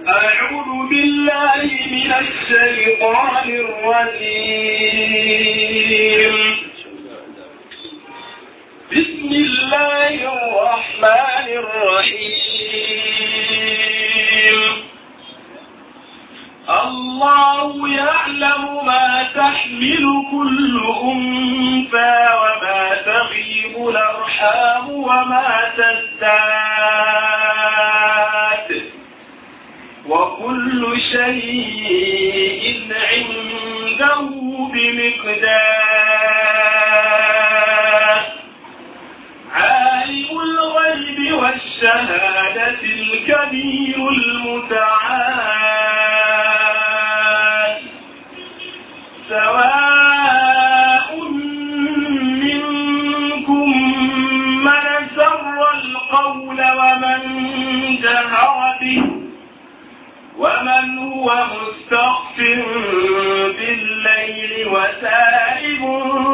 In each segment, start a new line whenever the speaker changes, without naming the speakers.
أعوذ بالله من الشيطان الرجيم بسم الله الرحمن الرحيم الله يعلم ما تحمل كل أنثى وما تغيب الأرحام وما تزداد وكل شيء عنده بمقدار عالم الغيب والشهادة الكبير المتعال سواء منكم من سر القول ومن جهر به ومن هو مستخف بالليل وسائب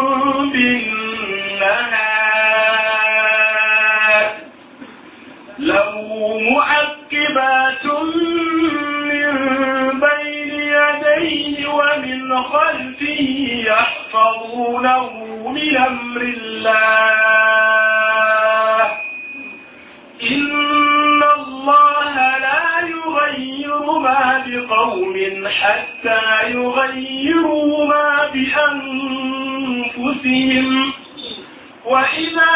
بالنهار له معقبات من بين يديه ومن خلفه يحفظونه من أمر الله إن الله لا يغير ما بقوم حتى يغيروا ما بأنفسهم وإذا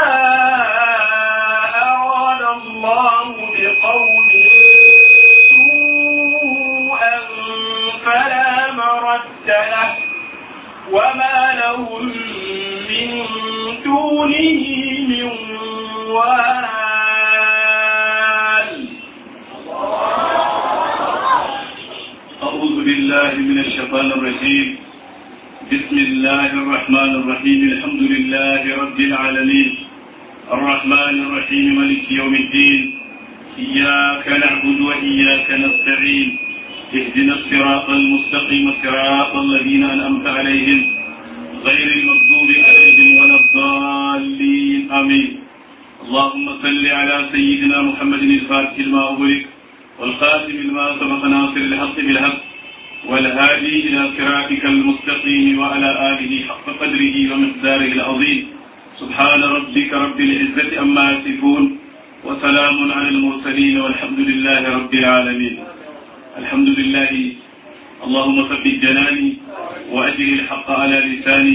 أراد الله بقوم سوءا فلا مرد له وما لهم من دونه من وال
أعوذ بالله من الشيطان الرجيم بسم الله الرحمن الرحيم الحمد لله رب العالمين الرحمن الرحيم ملك يوم الدين إياك نعبد وإياك نستعين اهدنا الصراط المستقيم صراط الذين أنعمت عليهم غير المغضوب عليهم ولا الضالين آمين اللهم صل على سيدنا محمد الفاتح لما أغلق والخاتم لما سبق ناصر الحق بالحق والهادي إلى صراطك المستقيم وعلى آله حق قدره ومقداره العظيم سبحان ربك رب العزة أما يصفون وسلام على المرسلين والحمد لله رب العالمين الحمد لله اللهم ثبت جناني وأجل الحق على لساني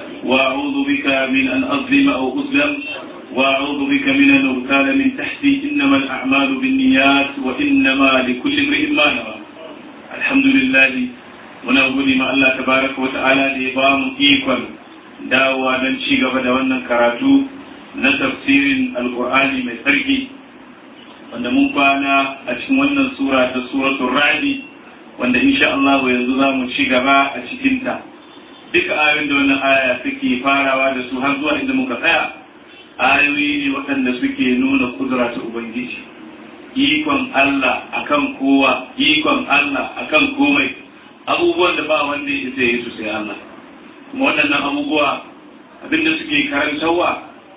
وأعوذ بك من أن أظلم أو أظلم وأعوذ بك من أن أغتال من تحتي إنما الأعمال بالنيات وإنما لكل امرئ ما نوى الحمد لله muna gode ma Allah tabaraka wa ta'ala da ya ba mu ikon dawowa don ci gaba da wannan karatu na tafsirin alkur'ani mai tsarki wanda mun kwana a cikin wannan sura ta suratul ra'di wanda insha Allah yanzu za mu ci gaba a cikinta duka ayoyin da wannan aya suke farawa da su har zuwa inda muka tsaya ayoyi ne waɗanda suke nuna kudura ta ubangiji ikon Allah akan kowa ikon Allah akan komai abubuwan da ba wanda ya isa yi su sai Allah kuma waɗannan abubuwa abinda suke karantarwa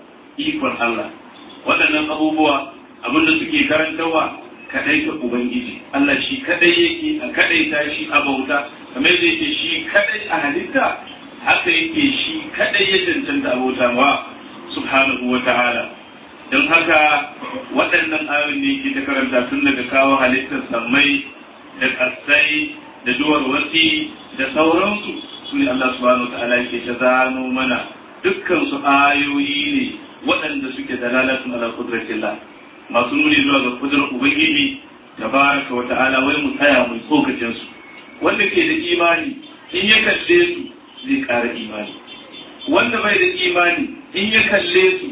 ikon Allah waɗannan abubuwa abinda suke karantarwa kadai ta ubangiji Allah shi kadai yake a kadai ta shi a bauta kamar da yake shi kadai a halitta haka yake shi kadai ya cancanta abota wa subhanahu wa ta'ala don haka waɗannan ayoyin ne ke ta karanta tun daga kawo halittar sammai da ƙasai da duwar wasi da sauransu su ne Allah subhanahu wa ta'ala yake ta zano mana dukkan su ayoyi ne waɗanda suke dalalatun ala kudratillah masu nuni zuwa ga kudurar ubangiji tabaraka wa ta'ala wai mu tsaya mu tsokacin su wanda ke da imani in ya kalle su zai ƙara imani wanda bai da imani in ya kalle su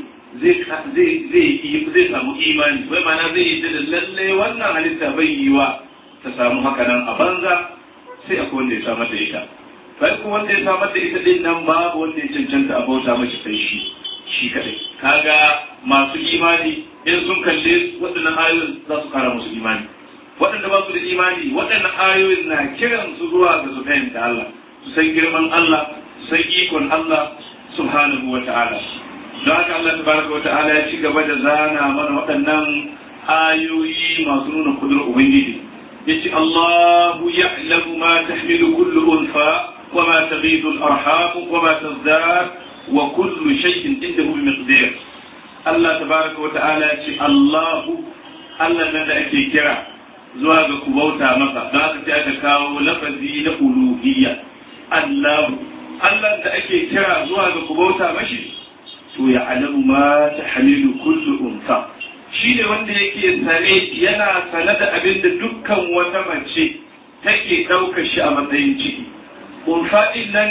zai samu imani wai mana zai yi da lalle wannan halitta bai yi wa ta samu haka nan a banza sai akwai wanda ya samar da ita bai kuma wanda ya samar da ita din nan babu wanda ya cancanta a bauta mashi sai shi shi kadai kaga masu imani in sun kalle waɗannan ayoyin za su kara musu imani waɗanda ba su da imani waɗannan ayoyin na kiran su zuwa ga su fahimta Allah su san girman Allah su san ikon Allah subhanahu wa ta'ala don haka Allah tabaraka wa ta'ala ya ci gaba da zana mana waɗannan ayoyi masu nuna kudurar ubangiji yace Allahu ya'lamu ma tahmilu kullu unfa wa ma taghidu al-arham wa ma tazdad wa kullu shay'in indahu bi miqdar Allah tabaraka wa ta'ala ce Allahu Allah nan da ake kira zuwa ga ku bauta masa don haka sai aka kawo lafazi na uluhiyya Allahu Allah da ake kira zuwa ga ku bauta mashi to ya alamu ma ta hamilu kullu unsa shi ne wanda yake sane yana sane da abin da dukkan wata mace take ɗaukar shi a matsayin ciki unfa ɗin nan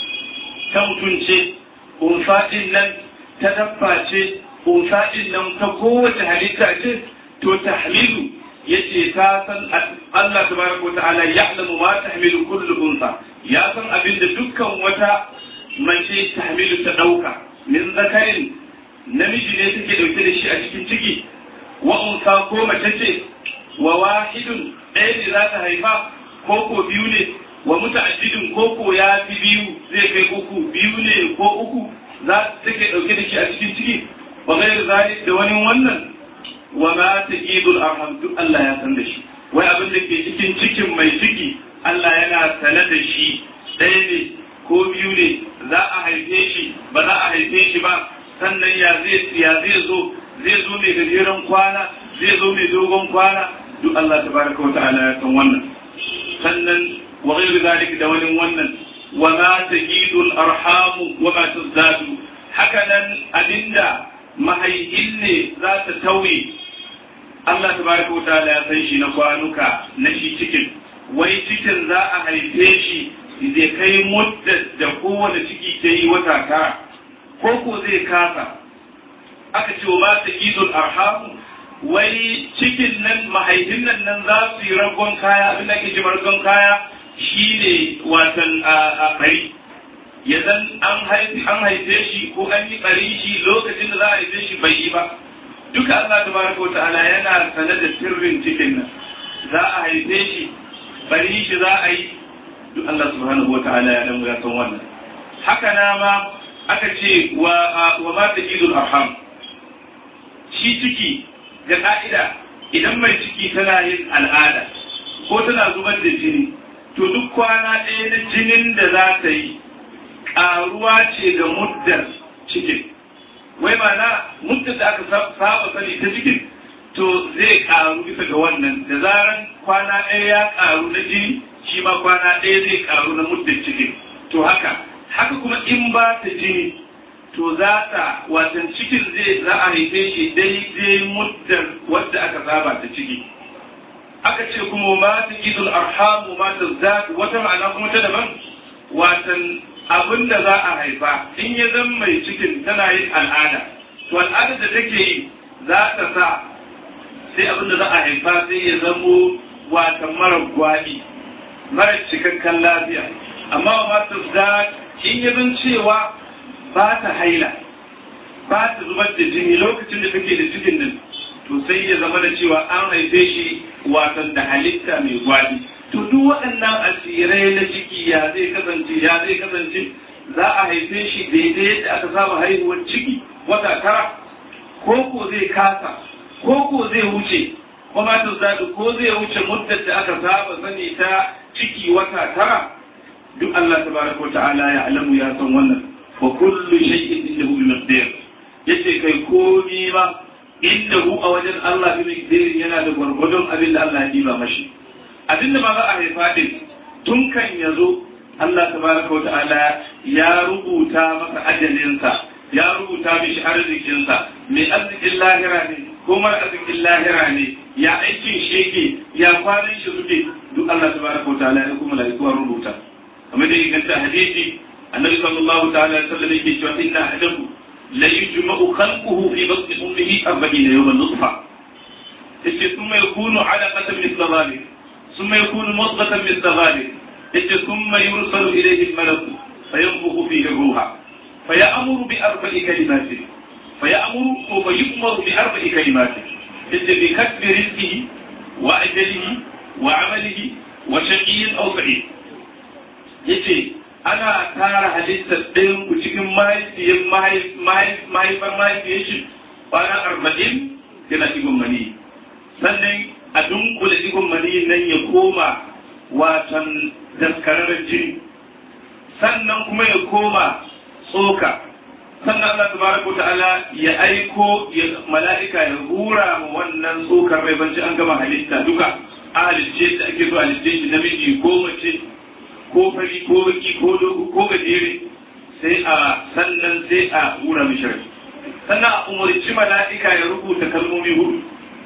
ta mutunce unfa ɗin nan ta dabba ce unfa ɗin nan ta kowace halitta ce to tahmilu yace ta san Allah tabaraka ta'ala ya'lamu ma tahmilu kullu unsa ya san abin da dukkan wata mace tahmilu ta dauka min zakarin namiji ne take dauke da shi a cikin ciki wa unsa ko mace ce wa wahidun ɗaya ne za ta haifa ko ko biyu ne wa muta'addidin ko ko ya fi biyu zai kai uku biyu ne ko uku za take dauke da shi a cikin ciki wa ghairu zalik da wani wannan wa ma taqidul arham duk Allah ya san da shi wai abin da ke cikin cikin mai ciki Allah yana sane da shi ɗaya ne ko biyu ne za a haife shi ba za a haife shi ba sannan ya zai ya zai zo zai zo mai gajeren kwana zai zo mai dogon kwana duk Allah tabaraka wa ta'ala ya san wannan sannan wa ghairu zalik da wani wannan wa ma taqidul arham wa ma tazdadu haka nan abinda mahaihin ne za ta tauye Allah tabaraka wa ta'ala ya san shi na kwanuka na shi cikin wai cikin za a haife shi zai kai muddar da kowane ciki ke yi wata tara ko ko zai kasa aka ce wa mata idul arhamu wai cikin nan mahaifin nan nan za su yi ragon kaya abin da ke ji ragon kaya shine watan a bari ya zan an haife shi ko an yi bari shi lokacin da za a haife shi bai yi ba duka Allah tabaraka wa ta'ala yana sane da sirrin cikin nan za a haife shi bari shi za a yi duk Allah subhanahu wa ta'ala ya dan ya san wannan haka na ma aka ce wa wa ma taqidul arham shi ciki ga ka'ida idan mai ciki tana yin al'ada ko tana zubar da jini to duk kwana ɗaya na jinin da za ta yi ƙaruwa ce ga muddar cikin wai mana muddar da aka saba sani ta cikin to zai ƙaru bisa ga wannan da zaran kwana ɗaya ya ƙaru na jini shi ma kwana ɗaya zai ƙaru na muddar cikin to haka haka kuma in ba ta jini to za ta watan cikin zai za a haife shi daidai muddar wadda aka saba ta ciki aka ce kuma ma ta idul arhamu ma ta zaki wata ma'ana kuma ta daban watan abin da za a haifa in ya zan mai cikin tana yin al'ada to al'adar da take yi za ta sa sai abin da za a haifa sai ya zamo watan mara gwaɗi mara cikakken lafiya amma wa masu da in ya zan cewa ba ta haila ba ta zubar da jini lokacin da take da cikin nan to sai ya zama da cewa an haife shi watan da halitta mai gwaɗi to duk waɗannan asirai na ciki ya zai kasance ya zai kasance za a haife shi daidai yadda aka saba haihuwar ciki wata tara ko ko zai kasa ko ko zai wuce kuma ta zaɗi ko zai wuce muddar da aka saba sani ta ciki wata tara duk Allah tabaraka wa ta'ala ya alamu ya san wannan wa kullu shay'in indahu bi miqdar yace kai komi ma indahu a wajen Allah bi miqdar yana da gwargwadon abin da Allah ya diba mashi abin da ma za a haifa din tun kan yazo Allah tabaraka wa ta'ala ya rubuta masa ajalinsa ya rubuta mishi arzikinsa mai arzikin lahira ne ko mara arzikin lahira ne ya aikin shege ya kwanan shi suke duk Allah tabaraka wa ta'ala ya kuma mala'iku rubuta kamar da inganta hadisi annabi sallallahu ta'ala alaihi wasallam yake cewa inna ahadahu la yujma'u khalquhu fi batni ummihi 40 yawman nutfa yace thumma yakunu 'alaqatan mithla dhalik thumma yakunu mudghatan mithla dhalik yace thumma yursalu ilayhi al-malak fayanfukhu fihi ruha فيأمر بأربع كلمات فيأمر ويؤمر بأربع كلمات بكتب رزقه وأجله وعمله وشقي أو سعيد yace ana tara halittar ɗayan ku cikin mahaifiyar mahaifar mahaifiyar shi kwana arba'in yana cikin mani sannan a dunkula digon maniyin nan ya koma watan daskararren jini sannan kuma ya koma tsoka sannan Allah tabaraka ta'ala ya aiko ya mala'ika ya hura ma wannan tsokar rai banci an gama halitta duka a halitce da ake so halitce shi namiji ko mace ko fari ko baki ko dogo ko gajere sai a sannan sai a hura mishi rai sannan a umarci mala'ika ya rubuta kalmomi hudu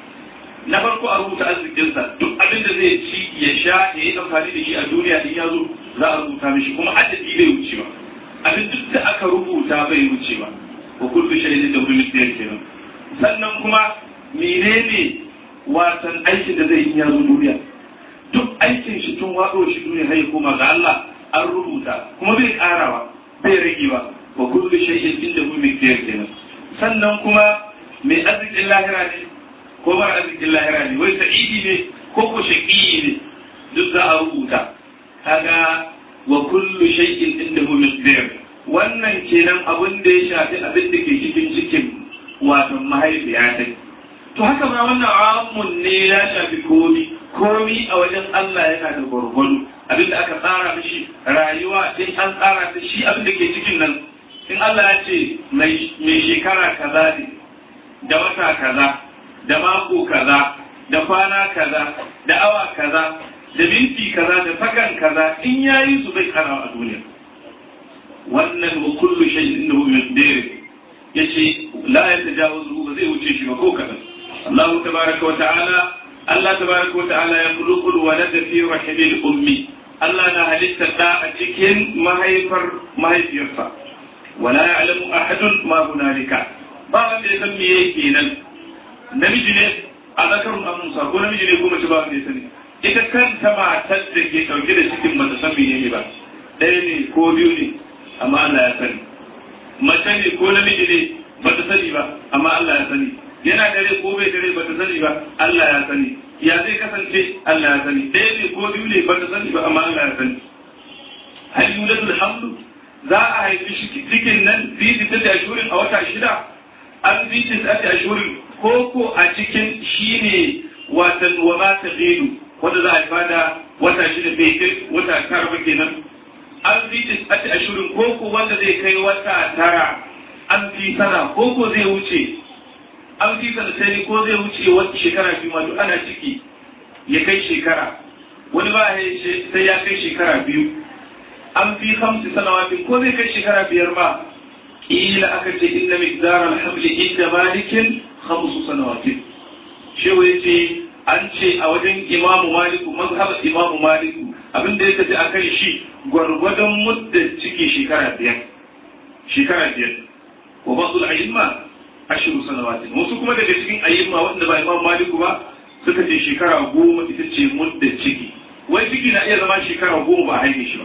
na farko a rubuta arzikinsa duk abin da zai ci ya sha ya yi amfani da shi a duniya in ya zo za a rubuta mishi kuma adadi bai wuce ba abin duk da aka rubuta bai wuce ba wa kullu shay'in da hudu misliyan kenan sannan kuma menene wasan aikin da zai yi ya zo duniya duk aikin shi tun waɗo shi duniya har ya koma ga Allah an rubuta kuma bai karawa bai rage ba wa kullu shay'in inda hudu misliyan kenan sannan kuma mai arzikin lahira ne ko mara arzikin lahira ne wai sa'idi ne ko ko shaqiyi ne duk za a rubuta kaga wa kullu shay'in indahu miqdar wannan kenan abin da ya shafi abin da ke cikin cikin wato mahaifiya ta to haka ma wannan amun ne ya shafi komi komi a wajen Allah yana da gwargwado abin da aka tsara mishi rayuwa in an tsara ta shi abin da ke cikin nan in Allah ya ce mai shekara kaza ne da wata kaza da mako kaza da kwana kaza da awa kaza da minti kaza da sakan kaza in yayi su bai kara a duniya wannan wa kullu shay'in innahu miqdar yace la yatajawazu ba zai wuce shi ba ko kadan Allah tabaraka wa ta'ala Allah tabaraka wa ta'ala ya khuluqul walad fi rahimil ummi Allah na halitta da a cikin mahaifar mahaifiyarsa wala ya'lamu ahadun ma hunalika ba wanda ya san me yake nan namiji ne a zakarun amunsa ko namiji ne ko mace ba wanda ya sani ita kanta matar da ke ɗauke da cikin bata san menene ba ɗaya ne ko biyu ne amma Allah ya sani mace ne ko namiji ne bata sani ba amma Allah ya sani yana dare ko bai dare bata sani ba Allah ya sani ya zai kasance Allah ya sani ɗaya ne ko biyu ne bata sani ba amma Allah ya sani hal yuladul hamlu za a haifi shi cikin nan biyu ta da shurin a wata shida an biyu ta da shurin ko ko a cikin shine watan wa ma ta wanda za a haifa da wata shida bai kai wata tara ba kenan an fi tisati ashirin koko wanda zai kai wata tara an fi sana koko zai wuce an fi sana sai ko zai wuce wata shekara biyu ma duk ana ciki ya kai shekara wani ba sai ya kai shekara biyu an fi hamsi sanawatin ko zai kai shekara biyar ma ila aka ce inna miqdar alhamli inda malikin khamsu sanawatin shehu yace an ce a wajen imamu maliku mazhabar imamu maliku abin da ya tafi a kan shi gwargwadon muddin ciki shekara biyar shekara biyar wa ba su ayyimma ashiru sanawatin wasu kuma daga cikin ayyimma wanda ba imamu maliku ba suka ce shekara goma ita ce muddin ciki wai ciki na iya zama shekara goma ba a haife shi ba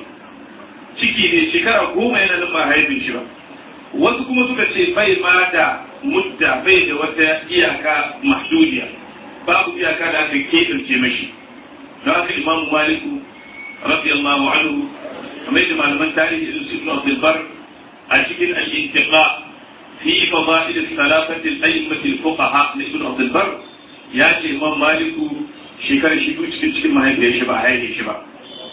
ciki ne shekara goma yana nan ba a haife shi ba wasu kuma suka ce bai ma da mudda bai da wata iyaka mahdudiya babu iyaka da aka keɓance mashi don haka imam maliku radiyallahu anhu kamar yadda malaman tarihi irin su ibn abdul bar a cikin al-intiqa fi fadail salafati al-a'immati al-fuqaha na ibn abdul bar ya ce imam maliku shekarar shi cikin cikin mahaifiyar shi ba haife shi ba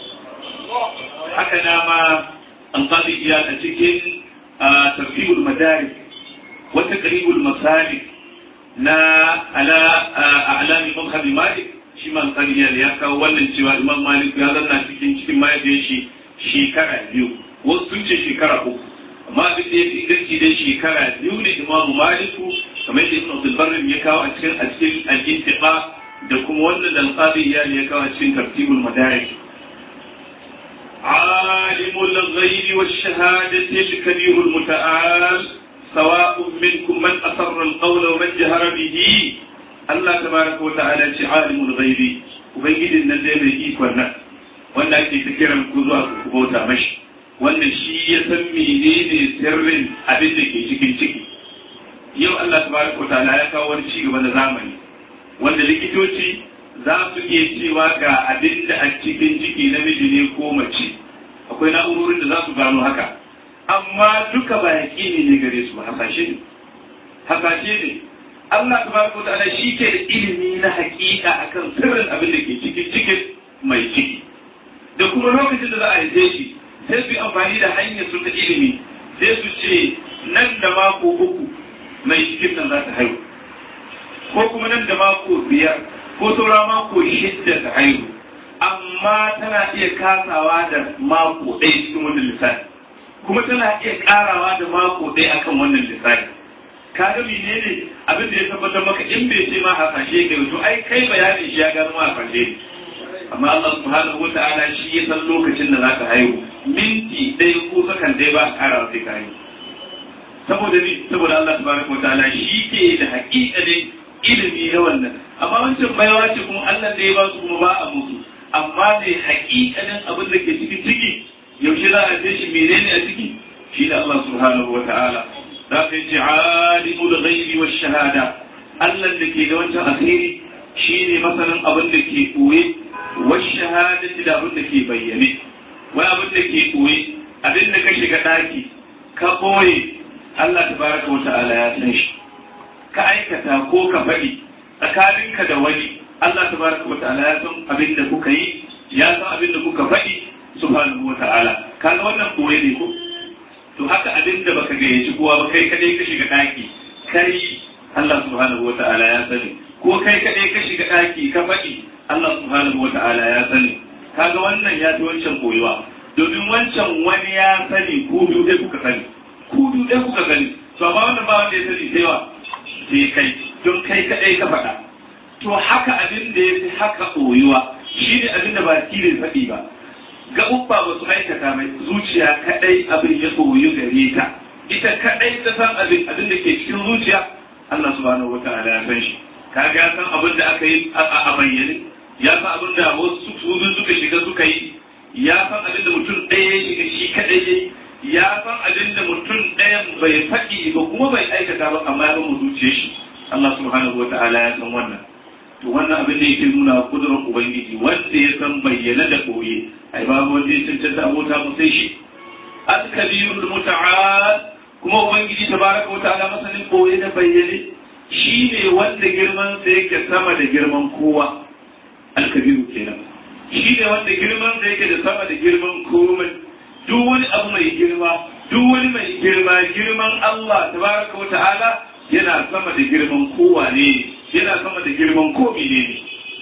haka dama an qadi iya a cikin tartibul madaris wa taqribul masalik na ala a'lami mazhabi malik shi man qariyar ya kawo wannan cewa imam malik ya zanna cikin cikin mahaifiyar shi shekara biyu wasu sun ce shekara uku amma abin da ya fi inganci dai shekara biyu ne imam maliku kamar da ibn abdul barrin ya kawo a cikin a cikin al-intiqa da kuma wannan da al-qadi ya kawo a cikin tartibul madarik عالم الغيب والشهادة الكبير المتعال سواء منكم من أسر القول ومن جهر به الله تبارك وتعالى عالم الغيب وبيجد ان زي mai ikon nan wanda ake ta kiran ku zuwa ku bauta mashi wannan shi ya san menene sirrin abin da ke cikin ciki yau Allah tabaraka wa ta'ala ya kawo wani cigaba na zamani wanda likitoci za su iya cewa ga abin da a cikin ciki namiji ne ko mace akwai na'urorin da za su gano haka amma duka ba yaƙini ne gare su ba hasashe ne hasashe ne Allah tabaraka wa ta'ala shi ke da ilimi na hakika akan sirrin abin da ke cikin cikin mai ciki da kuma lokacin da za a haife shi sai su yi amfani da hanyar su ta ilimi sai su ce nan da mako uku mai cikin nan za ta haihu ko kuma nan da mako biyar ko saura mako shidda ta haihu amma tana iya kasawa da mako ɗaya cikin wannan lissafi kuma tana iya ƙarawa da mako ɗaya akan wannan lissafi ka ga menene abin da ya tabbatar maka in bai ce ma hasashe ka to ai kai bayanin shi ya gano ma hasashe ne amma Allah subhanahu wa ta'ala shi ya san lokacin da zaka haihu minti ɗaya ko sakan ɗaya ba a ƙara sai ka haihu saboda ni saboda Allah subhanahu wa ta'ala shi ke da haƙiƙanin ilimi na wannan amma wancan baiwa ce kuma Allah da ya ba su kuma ba a musu amma ne haƙiƙanin abin da ke cikin ciki yaushe za a shi menene a ciki shi da Allah subhanahu wa ta'ala za ka yi alimul ghaibi wa shahada Allah da ke da wancan asiri shine masanin abin da ke koye wa shahadati da abin da ke bayyane wai abin da ke koye abin da ka shiga daki ka boye Allah tabaraka wa ta'ala ya san shi ka aikata ko ka faɗi tsakaninka da wani Allah tabaraka wa ta'ala ya san abin da kuka yi ya san abin da kuka faɗi subhanahu wa ta'ala kaga wannan koye ne ko to haka abin da baka gayyaci kowa ba kai kadai ka shiga daki kai Allah subhanahu wa ta'ala ya sani ko kai kadai ka shiga daki ka faɗi Allah subhanahu wa ta'ala ya sani kaga wannan ya fi wancan koyuwa domin wancan wani ya sani ko biyu dai kuka sani ku biyu dai kuka sani to amma wannan ba wanda ya sani sai wa sai kai don kai kadai ka faɗa to haka abin da ya fi haka koyuwa shi ne abin da ba tilin faɗi ba gaɓuɓɓa ba su aikata mai zuciya kaɗai abin ya koyu gare ta ita kaɗai ta san abin abin da ke cikin zuciya Allah subhanahu wa ta'ala ya san shi kaga ya san abin da aka yi a bayyane ya san abin da wasu su suka shiga suka yi ya san abin da mutum ɗaya ya shiga shi kaɗai ya ya san abin da mutum ɗayan bai faɗi ba kuma bai aikata ba amma ya mu zuciya shi Allah subhanahu wa ta'ala ya san wannan to wannan abin da yake nuna kudurar ubangiji wanda ya san bayyana da koye ai babu wanda ya cancanta abota mu sai shi al-kabirul muta'al kuma ubangiji tabaraka wa ta'ala masanin koye da bayyane shine wanda girman sa yake sama da girman kowa al-kabiru kenan shine wanda girman sa yake da sama da girman komai duk wani abu mai girma duk wani mai girma girman Allah tabaraka wa ta'ala yana sama da girman kowa ne yana sama da girman ko ne ne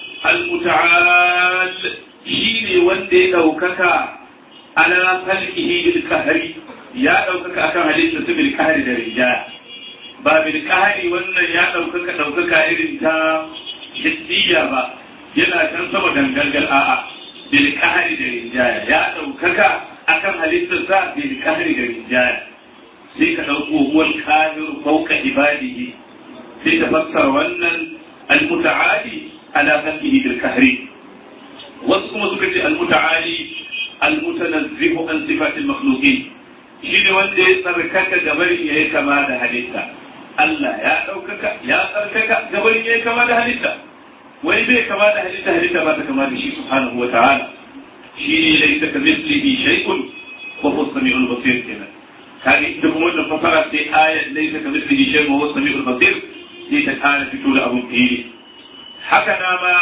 al-muta'al shine wanda ya daukaka ala khalqihi bil qahri ya daukaka akan halitta su bil qahri da rijaya ba bil qahri wannan ya daukaka daukaka irin ta hissiya ba yana can sama dangalgal a'a bil qahri da rijaya ya daukaka akan halittarsa bil qahri da rijaya sai ka dauko huwal qahiru fawqa ibadihi sai ta fassara wannan al-muta'ali ala khalqihi bil qahri wasu kuma suka ce al-muta'ali al-mutanazzihu an sifatil makhluqin shi ne wanda ya tsarkaka gabarin ya yi kama da halitta Allah ya ɗaukaka ya tsarkaka gabarin ya yi kama da halitta wani bai kama da halitta halitta ba ta kama da shi subhanahu wa ta'ala shi ne laisa ka mislihi shay'un wa huwa samiul basir kenan kage ita kuma wannan fasara sai ayat laisa ka mislihi shay'un wa huwa samiul basir sai ta kara fito da abun fili haka na ma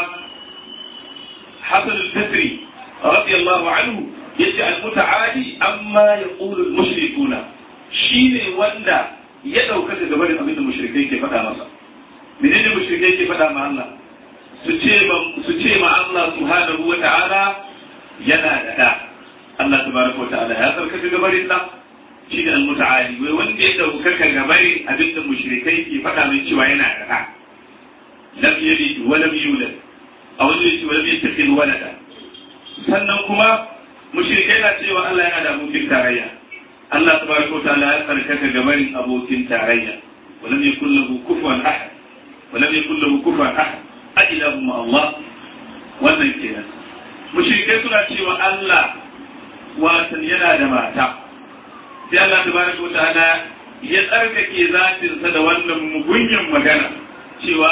Hassan al-Basri radiyallahu anhu yace al-muta'ali amma yaqulu al-mushrikuna shine wanda ya dauka daga barin abin da mushrikai ke faɗa masa menene mushrikai ke faɗa ma Allah su ce ma su ce ma Allah subhanahu wa ta'ala yana da da Allah tabaraka wa ta'ala ya sarka daga barin da shi ne al-muta'ali wai wanda ya dauka daga barin abin da mushrikai ke faɗa min cewa yana da da lam yalid wa lam yulad aw yalid wa lam yattakhidh walada sannan kuma mushrikai na cewa Allah yana da abokin tarayya Allah tabaraka wa ta'ala ya tsarkaka gabarin abokin tarayya walam yakul lahu kufuwan ahad walam yakul lahu kufuwan ahad ajilahu ma Allah wannan kenan mushrikai suna cewa Allah watan yana da mata sai Allah tabaraka wa ta'ala ya tsarkake zatinsa da wannan mugunyan magana cewa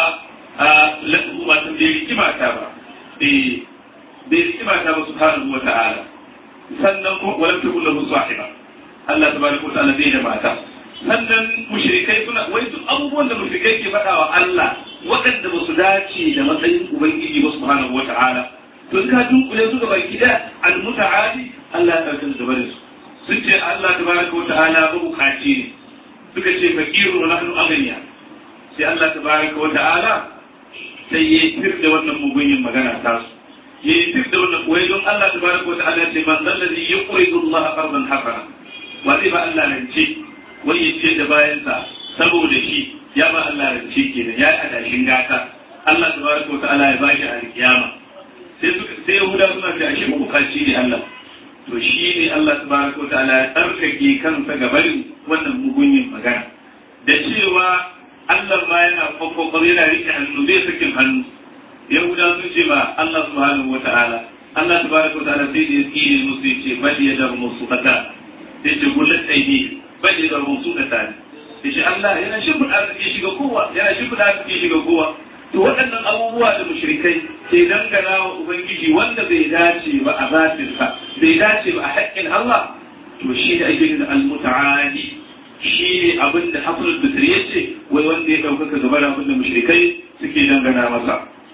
watan bai riki mata ba bai riki mata ba subhanahu wa ta'ala sannan ko walam takun lahu sahiba Allah tabaraka wa ta'ala bai da mata sannan mushrikai suna wai duk abubuwan da mushrikai ke faɗa wa Allah waɗanda ba su dace da matsayin ubangiji ba subhanahu wata'ala to ka dunkule su ga baki da almuta'ali Allah ya karkata da barin su sun ce Allah tabaraka wata'ala ba bukaci ne suka ce fakiru wa nahnu aghniya sai Allah tabaraka wata'ala sai ya fir da wannan mugunyin magana ta su ya fir da wannan wai don Allah tabaraka wata'ala ce man zallazi yuqridu Allah qardan hasana wa zai ba Allah rance wai ya ce da bayansa saboda shi ya ba Allah rance kenan ya yi adashin gata Allah tabaraka wa ta'ala ya bashi alkiyama sai suka sai Yahuda suna ce ashe mabukaci ne Allah to shi ne Allah tabaraka wa ta'ala ya tsarkake kansa ga barin wannan mugunyin magana da cewa Allah ma yana kwakwakwa yana rike hannu zai sakin hannu Yahuda sun ce ba Allah subhanahu wa ta'ala Allah tabaraka wa ta'ala sai da ya tsire musu ya ce bal yadar musu kata sai ce gullat aidi bal yadar musu kata yace Allah yana shimfiɗa arziki shiga kowa yana shimfiɗa arziki shiga kowa to waɗannan abubuwa da mushrikai ke dangana wa ubangiji wanda bai dace ba a zatin sa bai dace ba a haƙƙin Allah to shi da ake yin al-muta'ali shi ne abin da Hassan al-Basri yace wai wanda ya ɗaukaka gaba da abin da mushrikai suke dangana masa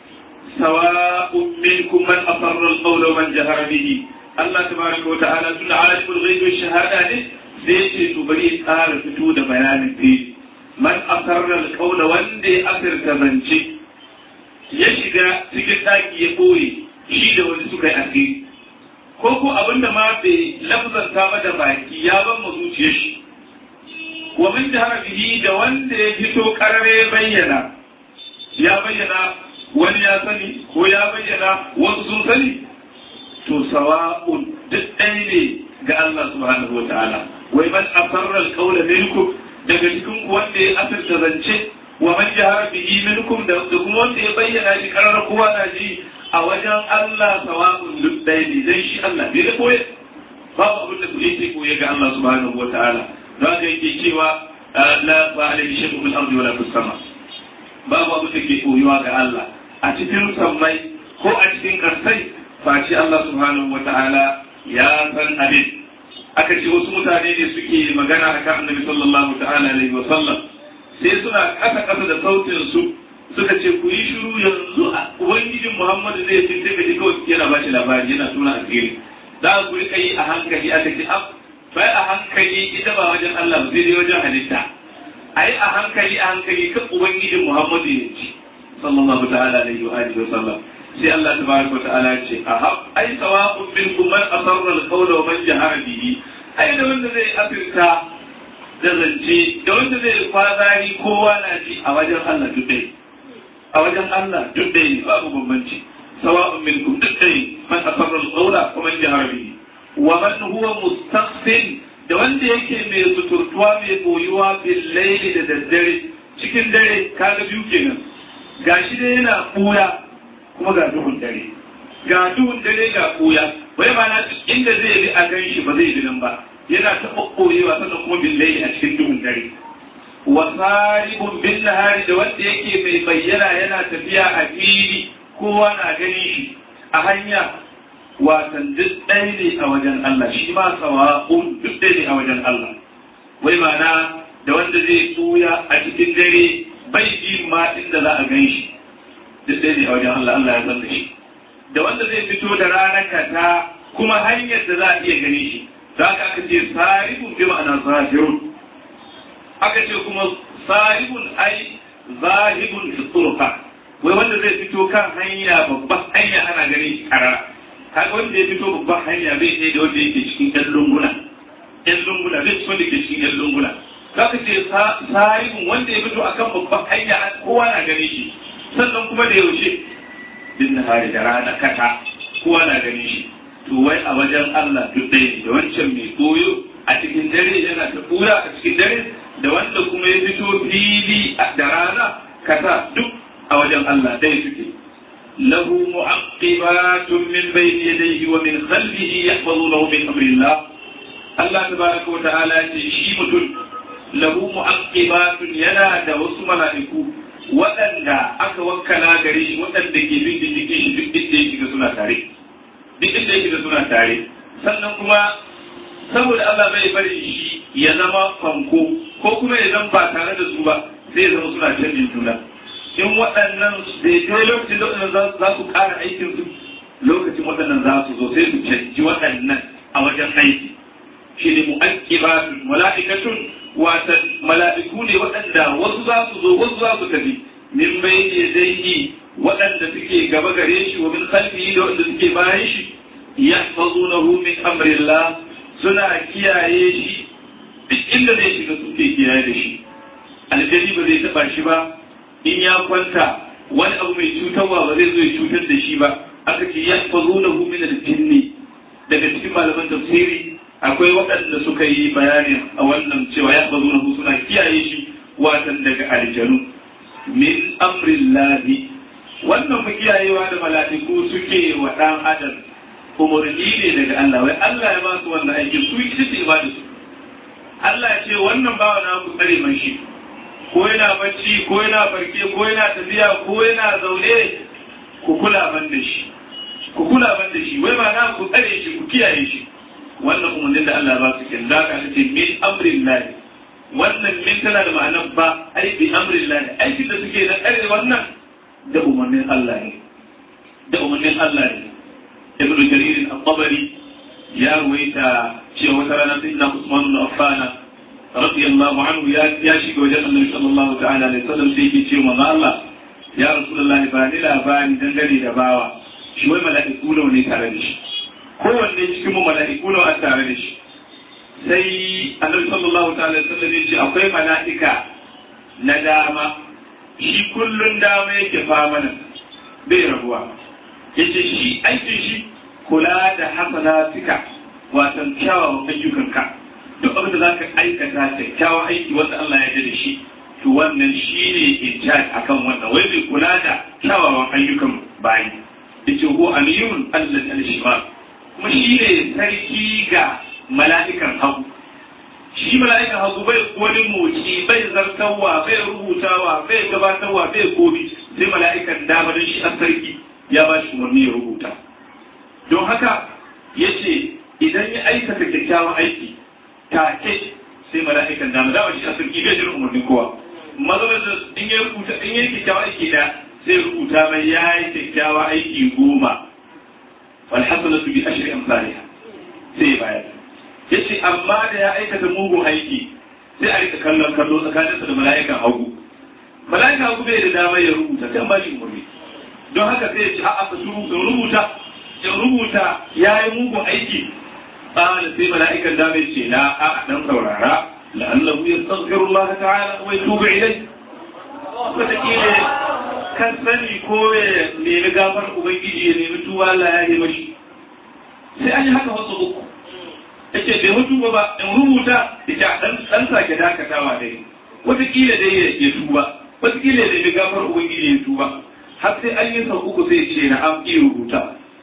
sawa'un minkum man asarra al-qawla wa man jahara bihi Allah tabaraka wa ta'ala tun alimul ghaibi shahada ne sai ce to bari ya tsara fito da bayanin fili man asarra alqawla wanda ya asirta zance ya shiga cikin daki ya boye shi da wani suka yi asiri ko ko abinda ma bai lafzanta ba da baki ya ban mu zuciyar shi wa min jahara bihi da wanda ya fito karare bayyana ya bayyana wani ya sani ko ya bayyana wasu sun sani to sawa'un duk ɗaya ne ga Allah subhanahu wa ta'ala wai man asarra alqawla minkum daga cikin ku wanda ya asirta zance wa man jahara bihi minkum da kuma wanda ya bayyana shi karar kowa na ji a wajen Allah sawa'un duk ɗaya ne dan shi Allah bai da koye babu abin da kuke ke koye ga Allah subhanahu wa ta'ala don haka yake cewa la ba alaihi shay'un fil ardi wala fis sama babu abin da ke koyuwa ga Allah a cikin sammai ko a cikin karsai face Allah subhanahu wa ta'ala ya san abin aka ce wasu mutane ne suke magana a kan annabi sallallahu ta'ala alaihi wa sallam sai suna kasa kasa da sautin su suka ce ku yi shiru yanzu a ubangijin muhammadu zai fi sai ka ji kawai yana ba shi labari yana tuna asiri za ku rika yi a hankali aka ce ab bai a hankali ita ba wajen Allah ba sai dai wajen halitta a yi a hankali a hankali kan ubangijin muhammadu ya ci sallallahu ta'ala alaihi wa alihi wa sallam sai Allah tabaraka ta'ala ce a ai sawa'un minkum man asarra al-qawla wa man jahara bihi ai da wanda zai asirta da zance da wanda zai kwazari kowa na ji a wajen Allah duk dai a wajen Allah duk dai babu bambanci sawa'un minkum duk dai man asarra al-qawla wa man jahara bihi wa man huwa mustakhfin da wanda yake mai suturtuwa mai boyuwa bil layli da daddare cikin dare kaga biyu kenan gashi dai yana buya kuma ga duhun dare ga duhun dare ga koya wai ba na inda zai bi a gan shi ba zai bi nan ba yana ta kokkorewa sannan kuma billahi a cikin duhun dare wa saribun bin nahari da wanda yake mai bayyana yana tafiya a fili kowa na ganin shi a hanya watan duk ɗaya ne a wajen Allah shi ma sawa'un duk ɗaya ne a wajen Allah wai ma'ana da wanda zai tsuya a cikin dare bai bi ma inda za a gan shi duk ɗaya ne a wajen Allah Allah ya san da shi da wanda zai fito da ranar kata kuma hanyar da za a iya gani shi za ka aka ce saribun bi ma'ana zahirun aka ce kuma saribun ai zahibun fi turqa wai wanda zai fito kan hanya babban hanya ana ganin shi karara kaga wanda ya fito babban hanya bai ɗaya da wanda yake cikin ƴan lunguna ƴan lunguna zai fito da ke cikin ƴan lunguna za ka ce saribun wanda ya fito akan babban hanya kowa na ganin shi sannan kuma da yaushe bin hari da rana kata kowa na ganin shi to wai a wajen Allah duk ɗaya ne da wancan mai koyo a cikin dare yana ta kura a cikin dare da wanda kuma ya fito fili da rana kata duk a wajen Allah ɗaya suke lahu mu'aqibatun min bayni yadayhi wa min khalfihi yahfazunahu min amrillah Allah tabaraka wa ta'ala ce shi mutum lahu mu'aqibatun yana da wasu mala'iku waɗanda aka wakkala gare shi waɗanda ke bin diddigin shi duk inda ya shiga suna tare duk inda ya shiga suna tare sannan kuma saboda Allah bai bari shi ya zama fanko ko kuma ya zama ba tare da su ba sai ya zama suna canjin juna in waɗannan daidai lokacin da waɗannan za su ƙara aikin su lokacin waɗannan za su zo sai su canji waɗannan a wajen aiki shi ne mu'aqibatun mala'ikatun wata mala'iku ne waɗanda wasu za su zo wasu za su tafi min bayni yadayhi waɗanda suke gaba gare shi wa min khalfihi da waɗanda suke bayan shi yahfazunahu min amrillah suna kiyaye shi duk inda zai shiga suke kiyaye da shi aljani ba zai taba shi ba in ya kwanta wani abu mai cutarwa ba zai zo ya cutar da shi ba aka ce yahfazunahu min al-jinni daga cikin malaman tafsiri akwai waɗanda suka yi bayanin a wannan cewa yahfazunahu suna kiyaye shi watan daga aljanu min amrillahi wannan kiyayewa da mala'iku suke wa ɗan adam umarni ne daga Allah wai Allah ya ba su wannan aikin su ita ce ibada su Allah ya ce wannan bawa na ku tsare man shi ko yana bacci ko yana farke ko yana tafiya ko yana zaune ku kula ban da shi ku kula ban da shi wai ba na ku tsare shi ku kiyaye shi wannan umarnin da Allah ba su kin da ka ce min amrillahi wannan min tana da ma'anar ba ai bi amrillahi aikin da suke na tsare wannan da umarnin Allah ne da umarnin Allah ne ibn jarir al-tabari ya ruwaita cewa wata rana sai na Usman ibn Affan radiyallahu anhu ya ya shiga wajen Annabi sallallahu ta'ala alaihi wasallam sai yake ce manzo Allah ya Rasulullahi ba ni labari dangane da bawa shi wai mala'iku nawa ne tare da shi kowanne cikin mu mala'iku nawa a tare da shi sai Annabi sallallahu ta'ala alaihi wasallam ya ce akwai mala'ika na dama shi kullun dama yake famana bai rabuwa yace shi aikin shi kula da hasanatika watan kyawawan ayyukanka duk abin da za ka aikata kyakkyawan aiki wanda Allah ya da shi to wannan shi ne in charge akan wannan wai bai kula da kyawawan ayyukan bayi yace ko aliyun Allah al-shimal kuma shi ne sarki ga mala'ikan hagu shi mala'ikan hagu bai wani moci bai zartarwa bai rubutawa bai gabatarwa bai komi sai mala'ikan dama don shi a sarki ya ba shi umarni ya rubuta don haka ya ce idan ya aikata kyakkyawan aiki take sai mala'ikan dama dama shi a sarki bai jin umarnin kowa mazalar da in ya rubuta in ya yi kyakkyawan aiki da sai rubuta mai ya yi kyakkyawan aiki goma walhasanatu bi ashri amsalha sai ya bayar yace amma da ya aikata mugun aiki sai a rika kallon kallo tsakaninsa da mala'ikan hagu mala'ikan hagu bai da dama ya rubuta sai an ba shi umarni don haka sai ya ce a'a ka shuru in rubuta in rubuta ya yi mugun aiki qala sai mala'ikan dama ya ce la a dan saurara la'allahu yastaghfiru Allah ta'ala wa yatubu ilayhi wata kila kan sani ko ya nemi gafar ubangiji ya nemi tuba Allah ya yi mashi sai an yi haka wasu uku yace bai mutu ba in rubuta ita dan dan sake dakatawa dai wataƙila dai ya tuba wataƙila da gafar ubangiji ya tuba har sai an yi sau uku zai ce na an iya rubuta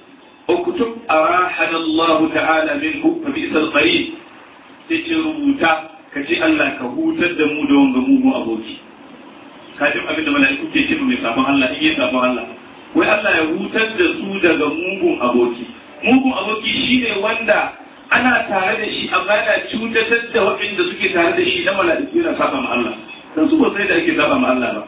uktub arahana Allah ta'ala minhu fa bi isal qarin sai ce rubuta ka ce Allah ka hutar da mu da wanga mu aboki ka ji abin da mala'iku ke ce mai sabon Allah in yi sabon Allah wai Allah ya hutar da su daga mugun aboki mugun aboki shine wanda ana tare da shi amma yana cutatar da waɗanda suke tare da shi na mala'iku yana saba ma Allah dan su ba sai da ake saba ma Allah ba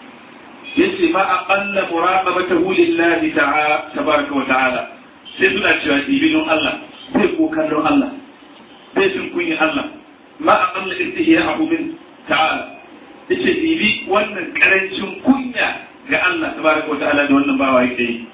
yace ma aqalla muraqabatahu lillahi ta'ala tabaraka wa ta'ala sai suna cewa ibidun Allah sai ko kallon Allah sai sun kunyi Allah ma aqalla istihya'ahu min ta'ala yace ibi wannan karancin kunya ga Allah tabaraka wa ta'ala da wannan bawa yake yi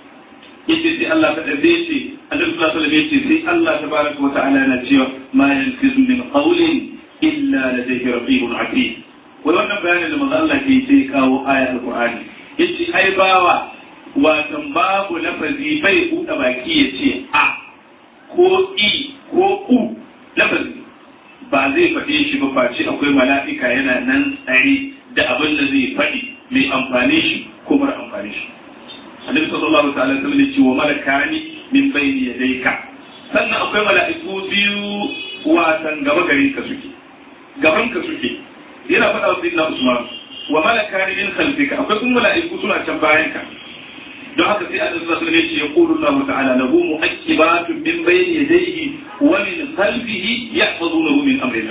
yace sai Allah ta dabe shi Annabi sallallahu alaihi wasallam yace sai Allah tabaraka wa ta'ala yana cewa ma yanfizu min qawlin illa ladayhi raqibun atid wai wannan bayanin da manzo Allah ke sai kawo aya alqur'ani yace ai bawa watan babu lafazi bai buɗe baki ya ce a ko i ko u lafazi ba zai faɗe shi ba face akwai mala'ika yana nan tsare da abin da zai faɗi mai amfani shi ko mara amfani shi annabi sallallahu ta'ala alaihi wasallam ce wa malakani min bayni yadayka sannan akwai mala'iku biyu watan gaba gare ka suke gaban ka suke yana faɗa wa sayyidina Usman wa malakani min khalfika akwai kuma mala'iku suna can bayan ka don haka sai Allah sallallahu alaihi wasallam ya yaqulu Allah ta'ala lahu mu'aqibatun min bayni yadayhi wa min khalfihi yahfazunahu min amrillah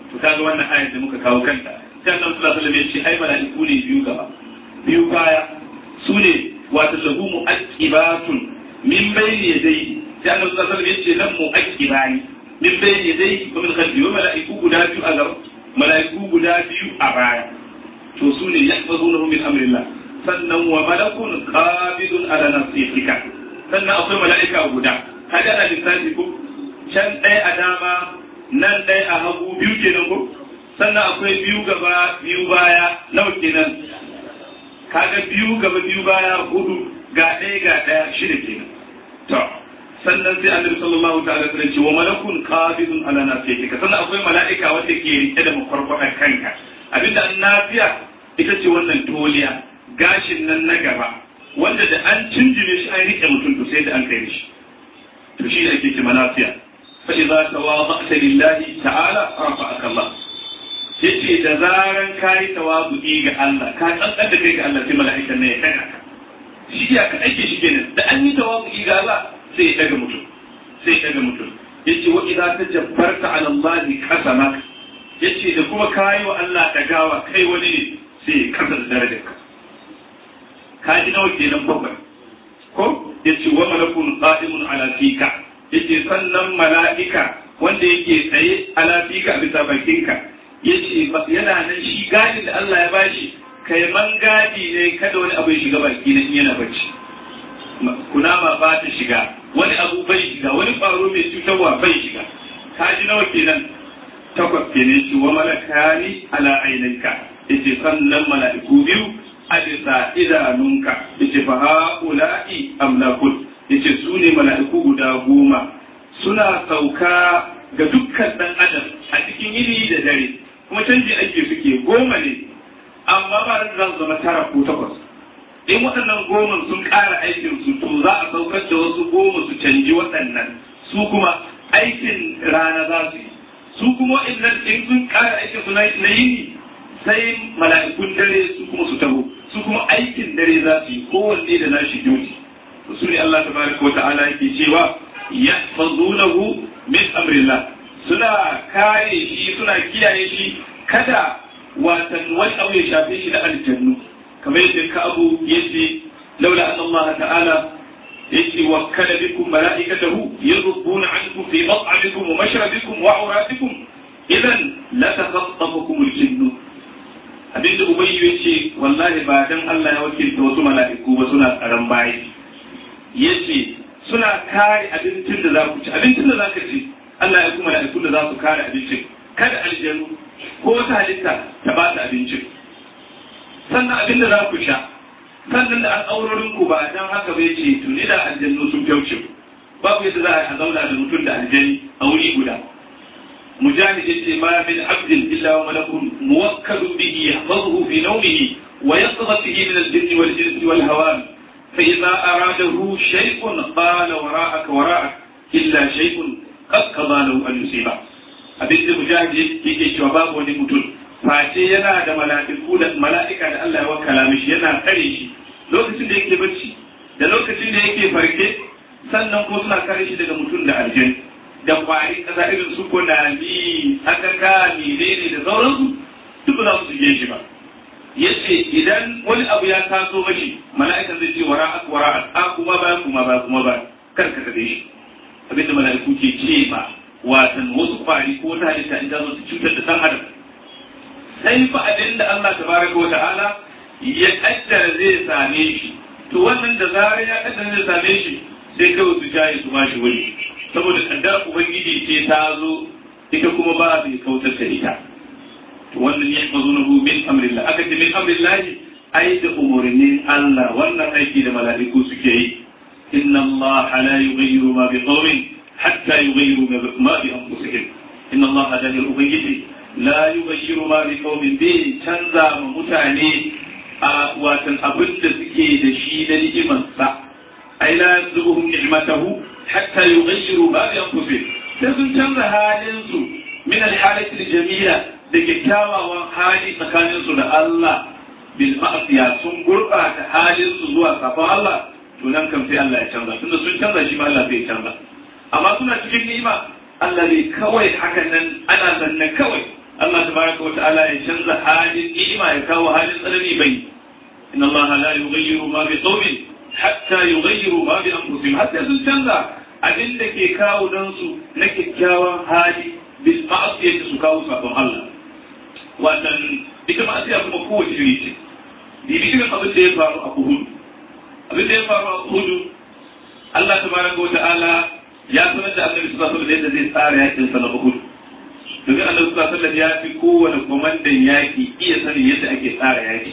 to kaga wannan ayar da muka kawo kanta sai annabi sallallahu alaihi wasallam ya ce ai mala'iku ne biyu gaba biyu baya su ne wato lahu mu'aqibatun min bayni yadayhi sai annabi sallallahu alaihi wasallam ya ce lam mu'aqibani min bayni yadayhi wa min khalfihi wa mala'iku guda biyu a gaba mala'iku guda biyu a baya to su ne yahfazunahu min amrillah sannan wa malakun qabidun ala nafsika sannan akwai mala'ika guda kaga ana lissafi ko can ɗaya a dama nan ɗaya a hagu biyu kenan ko sannan akwai biyu gaba biyu baya nawa kenan kaga biyu gaba biyu baya hudu ga ɗaya ga ɗaya shida kenan to sannan sai annabi sallallahu ta'ala alaihi ce wa malakun qabidun ala nafsika sannan akwai mala'ika wanda ke rike da makwarkwadar kanka abinda an nafiya ita ce wannan toliya gashin nan na gaba wanda da an cinjime shi an rike mutum to sai da an kai shi to shi ne ake ce manafiya fa idza tawada'ta lillahi ta'ala rafa'aka Allah yace da zaran kai tawadu'i ga Allah ka tsantsar da kai ga Allah sai mala'ikan ne ya daga ka shi ya ka ake shi kenan da an yi tawadu'i ga Allah sai ya daga mutum sai ya daga mutum yace wa idza tajabbarta 'ala Allah qasamak yace da kuma kai wa Allah dagawa kai wani ne sai ya kasa da darajarka ka ji nawa kenan bakwai ko yace wa malakun qa'imun ala fika yace sannan mala'ika wanda yake tsaye ala fika a bisa bakinka yace yana nan shi gadin da Allah ya bashi kai man gadi ne kada wani abu ya shiga baki na yana bacci kunama ba ta shiga wani abu bai shiga wani ƙwaro mai cutarwa bai shiga ka ji nawa kenan takwas kenan shi wa malakani ala ainanka yace sannan mala'iku biyu a bisa idanunka yace fa haula'i amlakun yace su ne mala'iku guda goma suna sauka ga dukkan dan adam a cikin yini da dare kuma canji ake suke goma ne amma ba da za su zama tara ko takwas in waɗannan goma sun ƙara aikin su to za a saukar da wasu goma su canji waɗannan su kuma aikin rana za su yi su kuma waɗannan in sun ƙara aikin su na yini sai mala'ikun dare su kuma su taho su kuma aikin dare za su yi kowanne da nashi duty su ne Allah tabaraka wa ta'ala yake cewa yahfazunahu min amrillah suna kare shi suna kiyaye shi kada watan wani abu ya shafe shi da aljannu kamar yadda ka abu yace laula an Allah ta'ala yace wakkala bikum mala'ikatahu yadhubuna ankum fi mat'amikum wa mashrabikum wa awratikum idan la takhattafukum al-jinnu abinda ubayyu ya ce wallahi ba dan Allah ya wakilta wasu mala'iku ba suna tsaron bayi ya ce suna kare abincin da za ku ci abincin da za ka ci Allah ya kuma mala'ikun da za su kare abincin kada aljanu ko wata halitta ta ba ta abincin sannan abin da za ku sha sannan da al'aurorin ku ba dan haka bai ce tuni da aljannu sun fyauce babu yadda za a zauna da mutum da aljani a wuri guda مجاهد يجي ما من عبد الا وملك موكل به يحفظه في نومه ويقظة به من الجن والجنس والهوام فإذا أراده شيء قال وراءك وراءك إلا شيء قد قضى له أن يصيبه abin da mujahid yake cewa babu wani mutum face yana da mala'iku da mala'ika da Allah ya wakala mishi yana kare shi lokacin da yake bacci da lokacin da yake farke sannan ko suna kare shi daga mutum da aljanna da kwari kaza irin su kunami akaka menene da sauransu duk ba za su shige shi ba yace idan wani abu ya taso mashi mala'ikan zai ce wara ak wara ak a kuma ba kuma ba kuma ba kar ka kade shi abinda mala'iku ke ce ba watan wasu kwari ko ta halitta in ta zo su cutar da dan adam sai fa abinda Allah tabaraka wa ta'ala ya kaddara zai same shi to wannan da zarar ya kaddara zai same shi sai kawai su jaye su ba shi wuri saboda kaddar ubangiji ce ta zo ita kuma ba bai kautar da ita to wannan ya mazo na min amrillah aka ce min amrillah ai da umurnin Allah wannan aiki da mala'iku suke yi inna Allah la yughayyiru ma bi qawmin hatta yughayyiru ma bi anfusihim inna Allah da ubangiji la yughayyiru ma bi qawmin bi canza ma mutane a watan abin da suke da shi na ni'imarsa ai la yanzuhum ni'matahu hatta yughayyiru ma bi anfusihim sai sun canza halin su min al-halati al-jamila da kyakkyawan hali tsakanin su da Allah bil ma'siya sun gurbata halin su zuwa kafin Allah to nan kan sai Allah ya canza tunda sun canza shi ma Allah zai canza amma suna cikin ni'ima Allah ne kawai hakan nan ana zanne kawai Allah tabaraka wa ta'ala ya canza halin ni'ima ya kawo halin tsanani bai inna Allah la yughayyiru ma bi qawmin hatta yughayyiru ma bi anfusihim hatta sun canza abin da ke kawo dan su na kyakkyawan hali bil ma'asiyati su kawo sabon Allah wannan ita ma'asiya kuma kowace iri ce bibi irin abin da ya faru a Uhud abin da ya faru a Uhud Allah tabaraka wa ta'ala ya sanar da Annabi sallallahu alaihi wasallam yadda zai tsara yakin sa na Uhud domin Annabi sallallahu alaihi wasallam ya fi kowane komandan yaki iya sanin yadda ake tsara yaki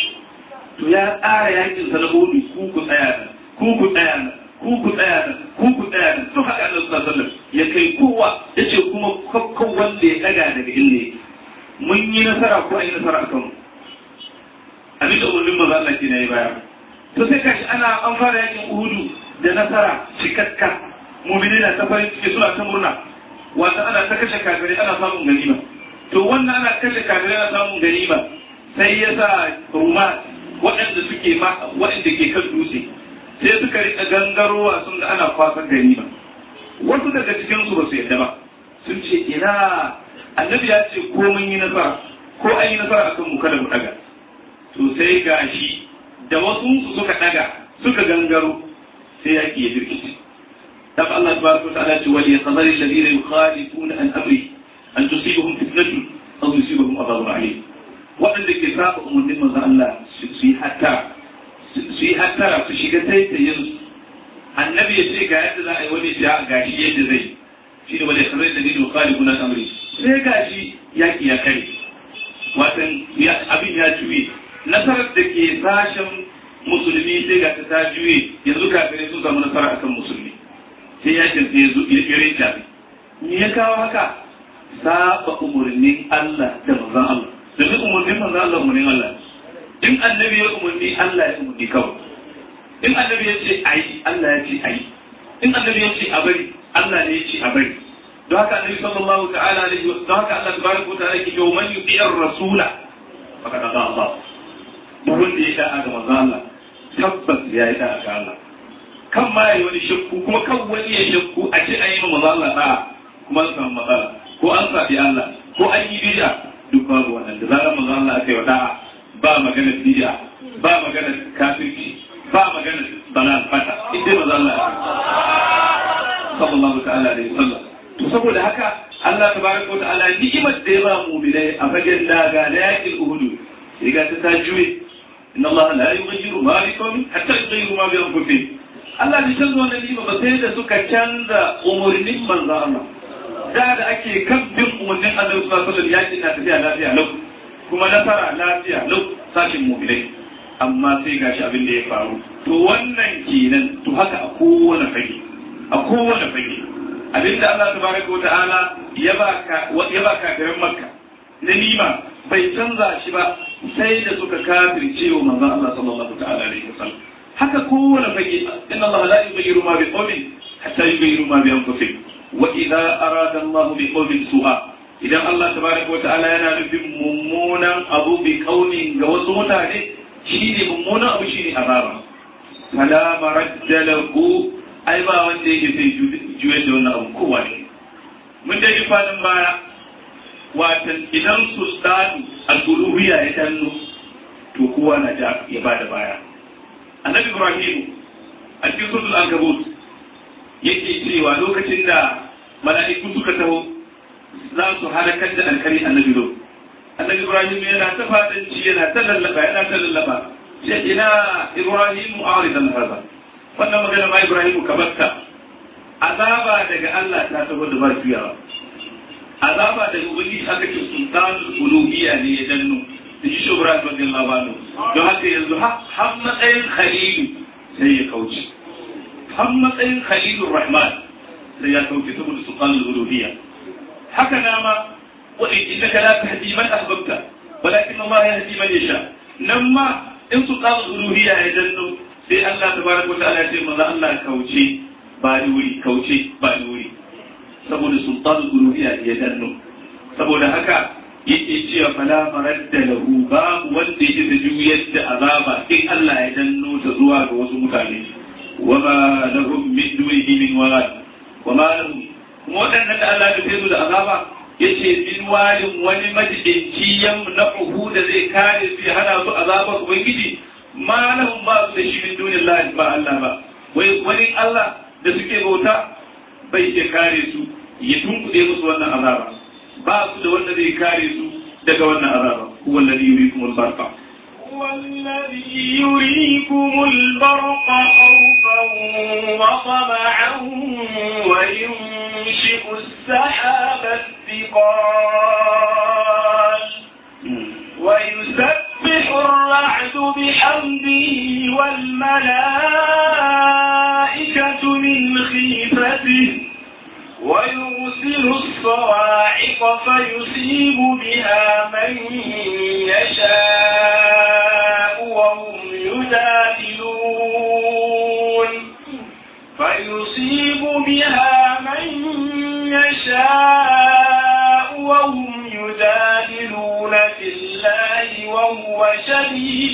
to ya tsara yakin sa na Uhud ku ku tsaya nan ku ku tsaya nan ku ku tsaya nan ku ku tsaya nan to haka Annabi sallallahu alaihi wasallam ya kai kowa yace kuma kakkan wanda ya daga daga inda mun yi nasara ko an yi nasara akan mu abin da umarnin maza Allah ke na yi baya to sai kashi ana an fara yakin uhudu da nasara cikakka mumini na ta farin ciki suna ta murna wata ana ta kashe kafirai ana samun ganima to wannan ana kashe kafirai ana samun ganima sai ya sa ruma waɗanda suke ma waɗanda ke kan dutse sai suka rika gangarowa sun ga ana kwasan ganima wasu daga cikin su ba su yadda ba sun ce ina annabi ya ce ko mun yi nasara ko an yi nasara akan mu kada mu daga to sai gashi da wasu suka daga suka gangaro sai yaki ya birkice dan Allah tabaraka wa ta'ala ce wali yaqdari alladhina yukhalifuna an amri an tusibahum fitnatun aw yusibahum adhabun alim waɗanda ke saba umarnin manzon Allah su yi hatta su yi hattara su shiga taitayin annabi ya ce ga yadda za a yi wani ja gashi yadda zai shi ne wali yaqdari alladhina yukhalifuna an amri sai gashi yaki ya kare watan abin ya juye nasarar da ke sashen musulmi sai ga ta juye yanzu kafirai sun samu nasara akan musulmi sai yakin sai ya zo ya rinta me ya kawo haka saba umarnin Allah da manzon Allah domin umarnin manzon Allah umarnin Allah in annabi ya umarni Allah ya umarni kawai in annabi ya ce ayi Allah ya ce ayi in annabi ya ce a bari Allah ne ya ce a bari don haka annabi sallallahu ta'ala alaihi wa don haka Allah tabaraka wa ta'ala ke cewa man yuti'ir rasula faqad ata Allah duk wanda ya da'a ga manzo Allah tabbas ya yi da'a ga Allah kan ma yayi wani shakku kuma kan wani ya shakku a ce ayi manzo Allah da'a kuma an samu matsala ko an sabi Allah ko an yi bid'a duk babu wannan da zarar manzo Allah aka yi da'a ba magana bid'a ba magana kafirci ba magana dalal fata idan manzo Allah sallallahu ta'ala alaihi wasallam to saboda haka Allah tabaraka wa ta'ala ni'imar da ya ba mu'minai a fagen daga na yakin Uhud sai ga ta juye إن الله لا يغير ما بقوم حتى يغيروا ما بأنفسهم Allah bai canza wannan nima ba sai da suka canza umarnin manzo Allah da da ake kan bin umarnin Allah sallallahu alaihi wasallam yakin na tafiya lafiya lau kuma nasara lafiya lau sashin mu'minai amma sai gashi abin da ya faru to wannan kenan to haka a kowane fage a kowane fage abinda Allah tabaraka wa ta'ala ya baka ya baka garin Makka na nima bai canza shi ba sai da suka kafirce wa manzon Allah sallallahu ta'ala alaihi wasallam haka kowane fage inna Allah la yughayyiru ma biqawmin hatta yughayyiru ma bi anfusihim wa idza arada Allah bi qawmin su'a idan Allah tabaraka wa ta'ala yana nufin mummunan abu bi qaumin ga wasu mutane shine mummunan abu shine azaba fala maradda lahu ai ba wanda yake sai juye da wannan abu kowa ne mun dai fadin baya watan idan sultanu al-uluhiyya ya danno to kowa na ja ya bada baya annabi ibrahim a cikin suratul ankabut yake cewa lokacin da mala'iku suka taho za su halakar da alkari annabi lo annabi ibrahim yana ta fadanci yana ta lallaba yana ta lallaba sai ina ibrahim a'ridan hada wannan magana ma ibrahim ka batta azaba daga Allah ta taho da ba juyawa azaba daga ubangiji aka ce sultanul uluhiyya ne ya danno da shi shubra radiyallahu anhu don haka yanzu har matsayin khalilu sai ya kauce har matsayin khalilur rahman sai ya kauce saboda sultanul uluhiyya haka nama wa innaka la tahdi man ahbabta walakin Allah yahdi man yasha nan ma in sultanul uluhiyya ya danno sai Allah tabaraka wa ta'ala ya ce manzo Allah kauce ba ni wuri kauce ba ni wuri saboda sultanul uluhiyya ya danno saboda haka yake cewa fala maradda lahu babu wanda yake da juyar da azaba in Allah ya danno ta zuwa ga wasu mutane wama lahum min dunihi min walad wama lahum kuma waɗannan da Allah ya fesu da azaba yace min walin wani majidinci yan na uhu da zai kare su ya hana su azabar ubangiji ma lahum ba su da shi min dunillahi ba Allah ba wai wani Allah da suke bauta bai iya kare su ya tunkuɗe musu wannan azaba ba su da wanda zai kare su daga wannan azaba huwa alladhi yuriikum al-barqa
هو الذي يريكم البرق خوفا وطمعا وينشئ السحاب الثقال ويسبح الرعد بحمده والملائكة من خيفته ويرسل الصواعق فيصيب بها من يشاء وهم يجادلون فيصيب بها من يشاء وهم يجادلون في الله وهو شديد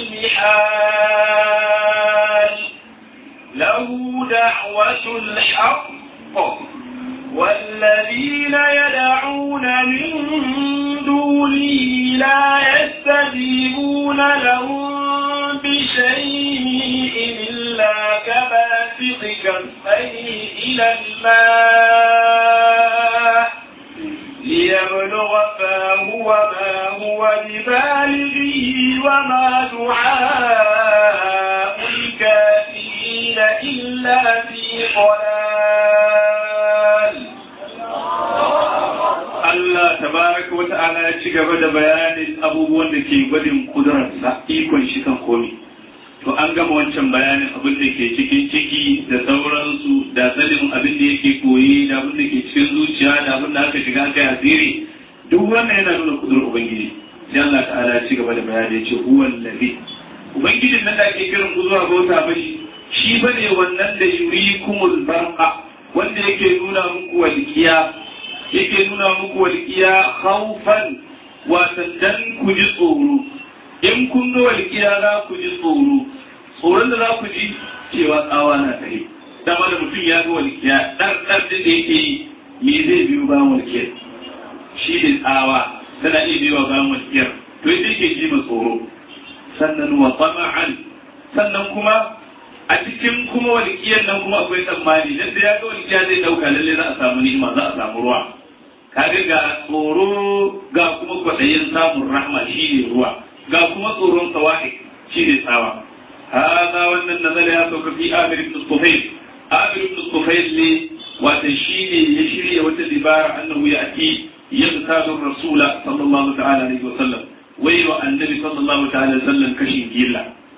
المحال له دعوة الحق والذين يدعون من دونه لا يستجيبون لهم بشيء إلا كباسط كفيه إلى الماء ليبلغ فاه وما هو ببالغه وما دعاء الكافرين إلا في ضلال
Allah tabaraka wa ta'ala ya ci gaba da bayanin abubuwan da ke gwadin kudurarsa ikon shi kan komi. To an gama wancan bayanin abin da ke cikin ciki da sauransu da sanin abin da yake koyi da abin da ke cikin zuciya da abin da aka shiga aka yi asiri duk wannan yana nuna kudurar Ubangiji. Sai Allah ta'ala ya ci gaba da bayani ya ce huwan lafi. Ubangijin nan da ake kiran ku zuwa bauta mashi shi bane wannan da yurikumul barqa wanda yake nuna muku walkiya yake nuna muku walƙiya haufan watan dan ku ji tsoro in kun ga walƙiya za ku ji tsoro tsoron da za ku ji cewa tsawa na tare dama da mutum ya ga walƙiya ɗar ɗar da yake yi me zai biyo bayan walƙiyar shi ne tsawa tana iya biyo bayan walƙiyar to yadda yake ji ma tsoro sannan wa tama'an sannan kuma a cikin kuma walƙiyar nan kuma akwai tsammani dan da ya ga walƙiya zai ɗauka lalle za a samu ni'ima za a samu ruwa kaga ga tsoro ga kuma kwaɗayin samun rahma shi ne ruwa ga kuma tsoron sawa'i shi ne tsawa hada wannan nazara ya sauka fi amir ibn sufail amir ibn sufail ne wata shi ne ya shirya wata dibara annahu ya ati yabtadu rasula sallallahu ta'ala alaihi wa sallam wai wa annabi sallallahu ta'ala alaihi wa sallam kashin gilla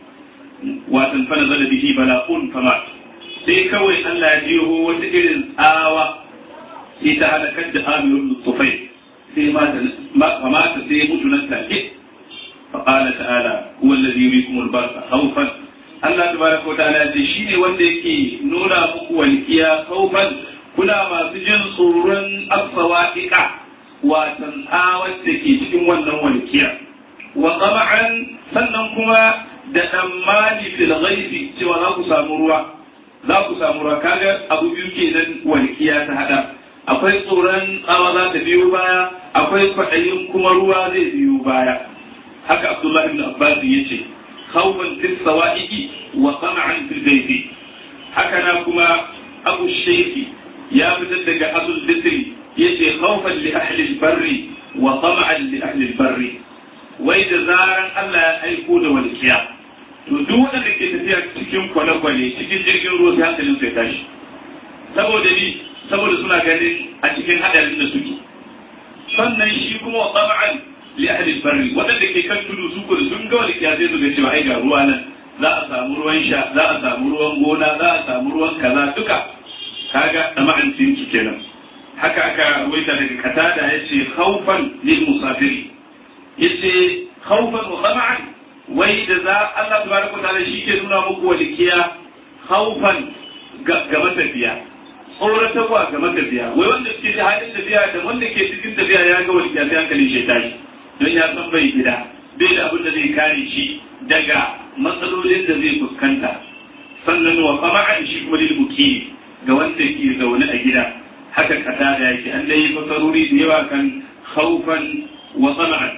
watan fa nazala bihi bala'un fama sai kawai Allah ya jiho wata irin tsawa sai ta halakar da amirun tufai sai mata sai mutu nan take فقال تعالى هو الذي يريكم البرق خوفا Allah tabaraka wa ta'ala ce shi ne wanda yake nuna muku walkiya kaufan kuna masu jin tsoron asawa'iqa watan tsawar da ke cikin wannan walkiya wa tama'an sannan kuma da tsammani fil ghaibi cewa za ku samu ruwa za ku samu ruwa kaga abu biyu kenan walkiya ta hada akwai tsoron tsawa za ta biyo baya akwai kwaɗayin kuma ruwa zai biyo baya haka abdullahi ibn abbas ya ce khawfan fil sawa'iqi wa tama'an fil bayti haka na kuma abu shaykhi ya fitar daga asul bisri yace khawfan li ahli al-barri wa tama'an li ahli al-barri wai da zaran Allah ya aiko da walkiya to duk wanda ke tafiya cikin kwale-kwale cikin jirgin ruwa sai hankalin sai tashi saboda ni saboda suna ganin a cikin hadarin da suke sannan shi kuma wa tsama'an li ahli barri wadanda ke kan tudu su kudu sun ga walƙiya sai su ga cewa ai ga ruwa nan za a samu ruwan sha za a samu ruwan gona za a samu ruwan kaza duka kaga tsama'an sun su kenan haka aka ruwaita daga katada yace khawfan lil musafiri yace khawfan wa tsama'an wai da za Allah tabaraka ta'ala shi ke nuna muku walƙiya khawfan ga matafiya tsoratarwa ga matafiya wai wanda suke da halin tafiya da wanda ke cikin tafiya ya ga wani yafi hankalin shi tashi don ya san bai gida bai da abin da zai kare shi daga matsalolin da zai fuskanta sannan wa qama'an shi kuma lil mukimi ga wanda ke zaune a gida haka kata da yake an dai fasaruri da yawa kan khawfan wa tama'an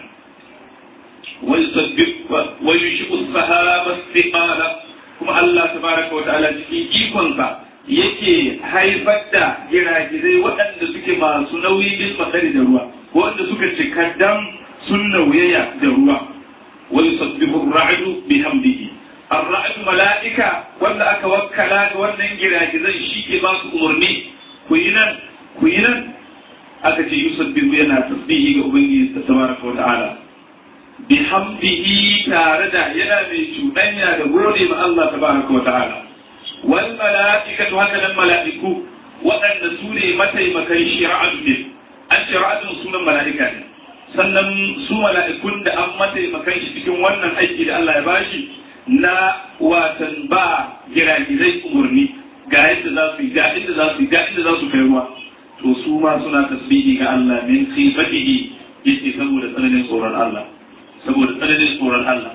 wa yusabbih wa yushiqu as-sahaba istiqala kuma Allah tabaraka wa ta'ala cikin ikonsa yake haifar da giragizai waɗanda suke masu nauyi bil makari da ruwa wanda suka cika dam sun nauyaya da ruwa wa yusabbihu ar-ra'du bihamdihi ar-ra'du mala'ika wanda aka wakkala ga wannan giragizai shi ke ba su umarni ku yi nan ku yi nan aka ce yusabbihu yana tasbihi ga ubangiji tabaraka wa ta'ala bihamdihi tare da yana mai cuɗanya da gode ma Allah tabaraka wa ta'ala wal mala'ikatu haka nan mala'iku waɗanda su ne mataimakan shira'atu ne an shira'atun sunan mala'ika ne sannan su mala'ikun da an mataimakan shi cikin wannan aiki da Allah ya bashi na watan ba giragizai umarni ga yadda za su yi ga inda za su yi ga inda za su kai ruwa to su ma suna tasbihi ga Allah min khifatihi yake saboda tsananin tsoron Allah saboda tsananin tsoron Allah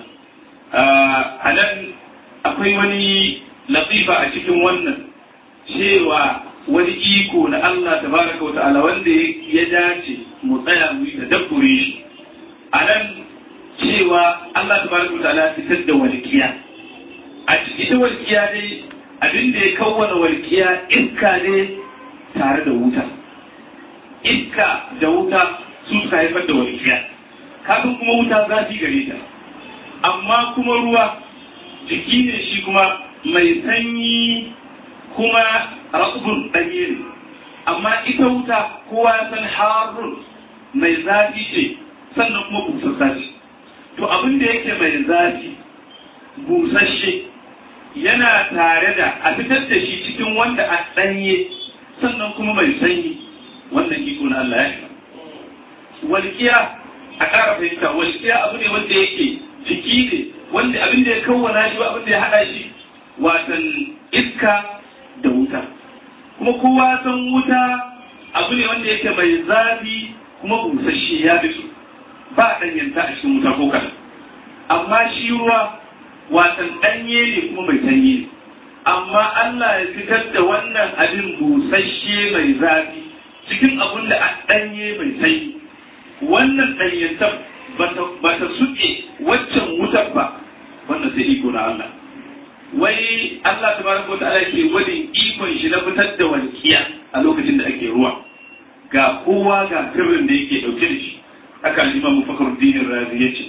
a nan akwai wani latifa a cikin wannan cewa wani iko na Allah tabaraka wata'ala wanda ya dace mu tsaya mu yi tadabbure shi a nan cewa Allah tabaraka wata'ala fitar da walƙiya a cikin walƙiya dai abin da ya kawwana walƙiya iska ne tare da wuta iska da wuta su suka haifar da walƙiya kafin kuma wuta zafi gare ta amma kuma ruwa jiki ne shi kuma mai sanyi kuma raƙubun ɗanye ne amma ita wuta kowa ya san harun mai zafi ce sannan kuma busassa ce to abin da yake mai zafi busasshe yana tare da a fitar da shi cikin wanda a ɗanye sannan kuma mai sanyi wannan iko na Allah ya shiga walƙiya a ƙara fahimta walƙiya abu ne wanda yake jiki ne wanda abin da ya kawwana shi ba abin da ya haɗa shi watan iska da wuta kuma kowa san wuta abu ne wanda yake mai zafi kuma busasshe ya fi su ba ɗanyanta a cikin wuta ko kaɗan amma shi ruwa watan ɗanye ne kuma mai sanyi ne amma Allah ya fitar da wannan abin busasshe mai zafi cikin abin da a ɗanye mai sanyi wannan ɗanyantar ba ta suke waccan wutar ba wannan sai iko na Allah wai Allah tabaraka wa ta'ala ke gwadin ikon shi na fitar da walƙiya a lokacin da ake ruwa ga kowa ga sirrin da yake dauke da shi haka al-Imam Fakhruddin Razi yace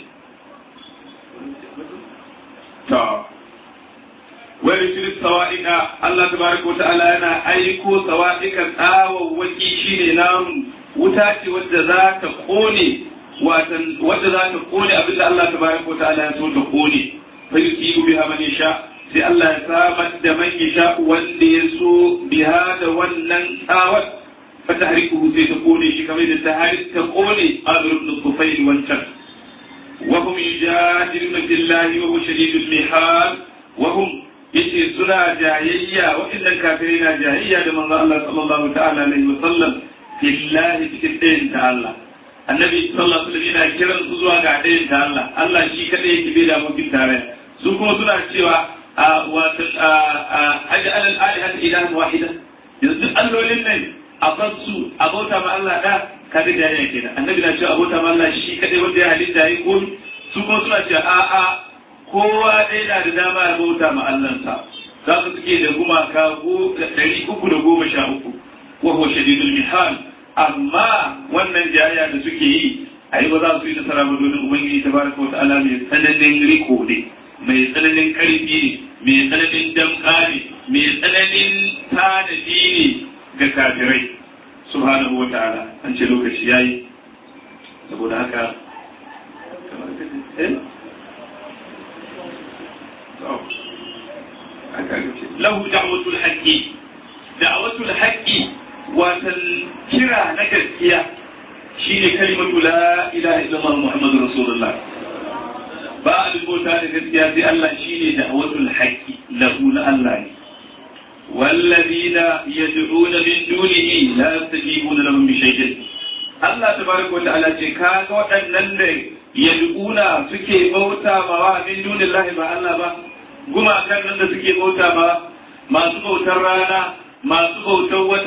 ta wani shirin sawa'ika Allah tabaraka wa ta'ala yana aiko sawa'ika tsawawwaki shine namu wuta ce wadda za ta kone watan wadda za ta kone abinda Allah tabaraka wa ta'ala ya so ta kone fa yusibu biha man yasha sai Allah ya samar da man yasha wanda ya so biha da wannan tsawar fa tahrikuhu sai ta kone shi kamar da tahrik ta kone Amr ibn Tufayl wancan wa hum yujadiluna billahi wa huwa shadidul mihal wa hum yace suna jayayya waɗannan kafirai na jayayya da manzo Allah sallallahu ta'ala alaihi wa sallam fillahi cikin ɗayan ta Allah annabi sallallahu alaihi wasallam yana kiran su zuwa ga ɗayan ta Allah Allah shi kadai yake bai da mutum tare su kuma suna cewa a wato aj'al al-alihata ilahan wahida yanzu duk allolin nan a bar su a bauta ma Allah da kada jayayya kenan annabi na cewa a bauta ma Allah shi kadai wanda ya halitta yayi komi su kuma suna cewa a a kowa ɗaya na da dama ya bauta ma Allahnsa za su suke da gumaka ɗari uku da goma sha uku wa huwa shadidul mihal amma wannan jayayya da suke yi ai ba za su yi nasara ba domin ubangiji tabaraka wa ta'ala mai tsananin riko ne mai tsananin karfi ne mai tsananin damka ne mai tsananin tanadi ne ga kafirai subhanahu wa ta'ala an ce lokaci yayi saboda haka lahu da'watul haqqi da'watul haqqi watan kira na gaskiya shine kalimatu la ilaha illallah muhammadur rasulullah ba a bauta da gaskiya sai Allah shine da'watul haqqi lahu na Allah ne والذين يدعون من دونه لا يستجيبون لهم بشيء Allah tabaraka wata'ala ce ka ga waɗannan da yad'una suke bauta ma wa min dunillahi ba Allah ba gumakan nan da suke bauta ma masu bautar rana masu bautar wata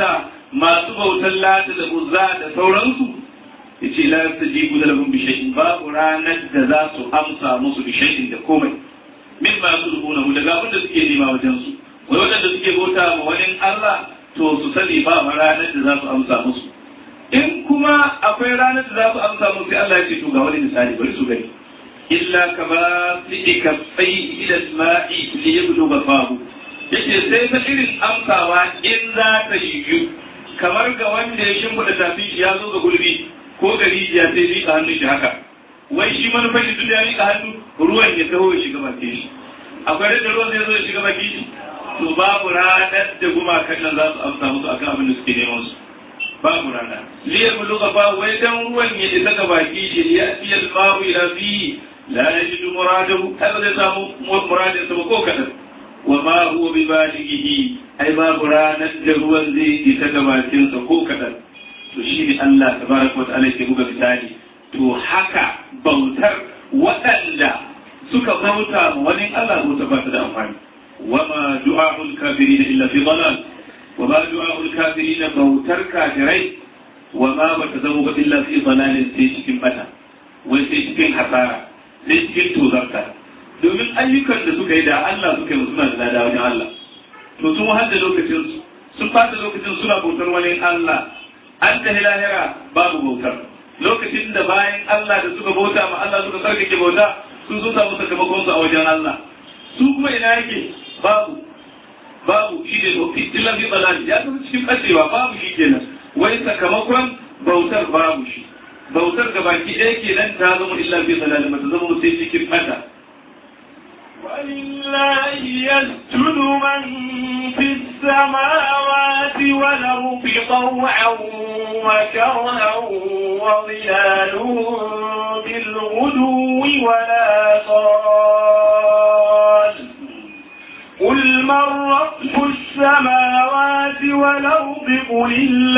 masu bautar lata da uzza da sauransu yace la yastajibu lahum bi shay'in babu ranar da za su amsa musu bi shay'in da komai min ma yaslubunahu daga abin da suke nema wajen su wai wadanda suke bauta ma wani Allah to su sani ba ranar da za su amsa musu in kuma akwai ranar da za su amsa musu sai Allah ya ce to ga wani misali bari su gani illa kama fi kaffai ila ma'i li yablugha fahu yace sai ta irin amsawa in za ta yiwu kamar ga wanda ya shimfiɗa tafi shi ya zo ga gulbi ko ga rijiya sai miƙa hannun shi haka wai shi manufar shi tun ya miƙa hannu ruwan ya taho ya shiga bakin shi akwai da ruwan zai zo ya shiga bakin shi to babu ranar da gumakan nan za su amsa musu akan abin da suke neman su babu rana liya buluga ba wai dan ruwan ya isa ga baki shi ya fiye babu ila fi la yajidu muradahu haka zai samu muradin sa ko kadan wa ma huwa bi balighihi ai babu ranar da ruwan zai isa ga bakin sa ko kadan to shi ne Allah tabaraka wa ta'ala ke buga misali to haka bautar waɗanda suka bauta ma wani Allah bauta ba ta da amfani wa ma du'a'ul kafirin illa fi dalal wa ma du'a'ul kafirin bautar kafirai wa ma ba ta zama ba illa fi dalalin sai cikin bata wai sai cikin hasara sai cikin tozarta domin ayyukan da suka yi da Allah suka yi suna da lada wajen Allah to sun wahal da lokacin su sun fata lokacin suna bautar wani Allah an tahi lahira babu bautar lokacin da bayan Allah da suka bauta ma Allah suka sarkake bauta sun sun samu sakamakon su a wajen Allah su kuma ina yake babu babu shi ne tofi illa fi balali ya tafi cikin bacewa babu shi kenan wai sakamakon bautar babu shi bautar ga baki ɗaya kenan ta zama illa fi balali ba ta zama sai cikin bata
ولله يسجد من في السماوات والأرض طوعا وكرها وظلالهم بالغدو ولا صال قل من رب السماوات والأرض قل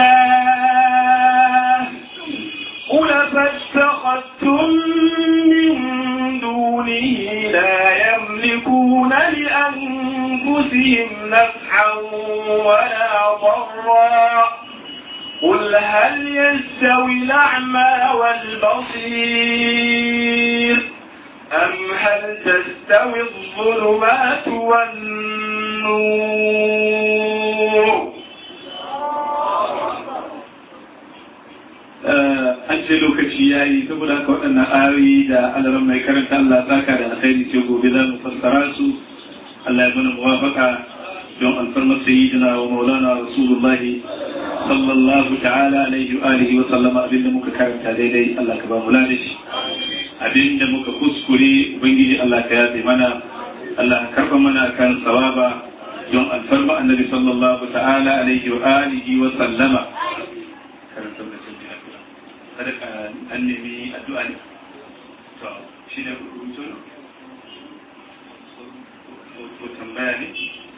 الله قل فاتخذتم من دونه لا يملكون لأنفسهم نفعا ولا ضرا قل هل يستوي الأعمى والبصير أم هل تستوي الظلمات والنور
an ce lokaci ya yi saboda haka waɗannan ayoyi da alaran mai karanta Allah saka da alkhairi ce gobe za mu fassara su Allah ya mana muwafaka don alfarmar sayyidina wa maulana rasulullahi sallallahu ta'ala alaihi wa alihi wa sallama abinda muka karanta daidai Allah ka ba mu ladashi abinda muka kuskure ubangiji Allah ka yafe mana Allah ka karba mana kan sawaba don alfarma annabi sallallahu ta'ala alaihi wa alihi wa sallama karanta sadaka an nemi addu'a ne to shi ne rubutu ko tambaya ne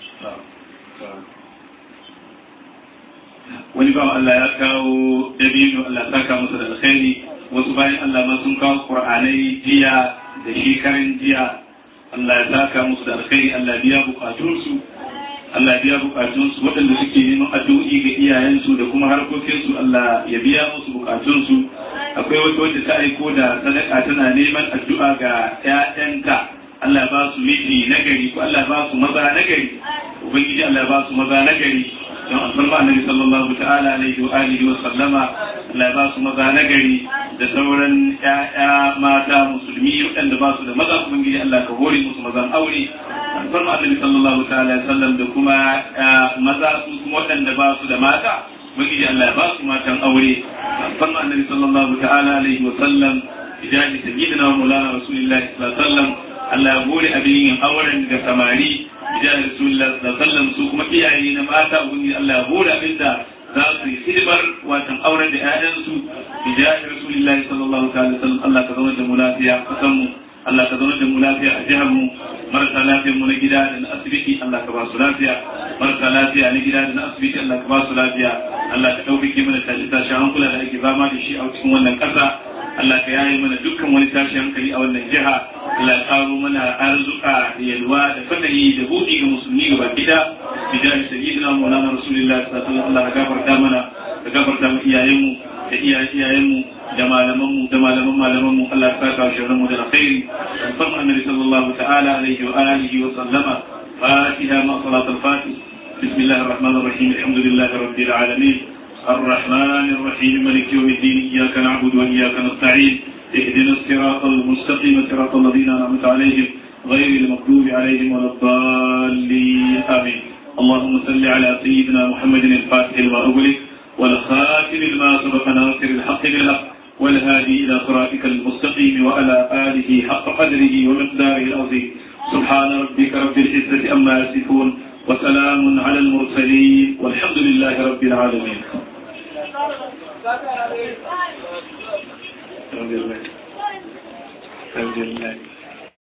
wani bawan Allah ya kawo dabino Allah saka masa da alkhairi wasu bayan Allah ma sun kawo qur'anai jiya da shekaran jiya Allah ya saka musu da alkhairi Allah biya bukatunsu Allah biya bukatunsu waɗanda suke neman addu'o'i ga iyayensu da kuma harkokinsu Allah ya biya musu bukatunsu akwai wata wanda ta aiko da sadaka tana neman addu'a ga ƴaƴanta Allah ba su miji nagari ko Allah ba su maza nagari ubangiji Allah ba su maza nagari don alfarma annabi sallallahu ta'ala alaihi wa alihi wa sallama Allah ba su maza nagari da sauran ƴaƴa mata musulmi waɗanda ba su da maza ubangiji Allah ka hore musu mazan aure alfarma annabi sallallahu ta'ala alaihi wa sallam da kuma maza su kuma waɗanda ba su da mata ubangiji Allah ya ba su matan aure alfarma annabi sallallahu ta'ala alaihi wa sallam idan sayyidina wa maulana rasulullahi sallallahu alaihi wa sallam Allah ya hore abin yin auren da samari idan Rasulullah sallallahu su kuma iyaye na mata ubangiji Allah ya hore abin da za su yi hidimar watan auren da ƴaƴansu idan Rasulullah sallallahu alaihi wasallam Allah ka zama da mu lafiya kasan mu Allah ka zama da mu lafiya a jihar mu marasa lafiyar mu na gida da na asibiti Allah ka ba su lafiya marasa lafiya na gida da na asibiti Allah ka ba su lafiya Allah ka ɗaukake mana tashi tashi hankula da ake fama da shi a cikin wannan ƙasa Allah ka yaye mana dukkan wani tashi hankali a wannan jiha Allah ya karo mana arzuka da yalwa da fadayi da buɗi ga musulmi gaba gida bidan sayyidina maulana rasulullah sallallahu alaihi wasallam Allah ya gafarta mana gafarta mu iyayenmu da iyayen iyayenmu da malamanmu da malaman malamanmu Allah ya saka shi mu da alkhairi farma annabi sallallahu ta'ala alaihi wa alihi wa sallama fatiha ma salat al-fatih بسم الله الرحمن الرحيم الحمد لله رب العالمين الرحمن الرحيم مالك يوم الدين إياك نعبد وإياك نستعين اهدنا الصراط المستقيم صراط الذين أنعمت عليهم غير المغضوب عليهم ولا الضالين آمين اللهم صل على سيدنا محمد الفاتح لما أغلق والخاتم لما سبق ناصر الحق بالحق والهادي إلى صراطك المستقيم وعلى آله حق قدره ومقداره العظيم سبحان ربك رب العزة أما يصفون وسلام على المرسلين والحمد لله رب العالمين الحمد لله الحمد لله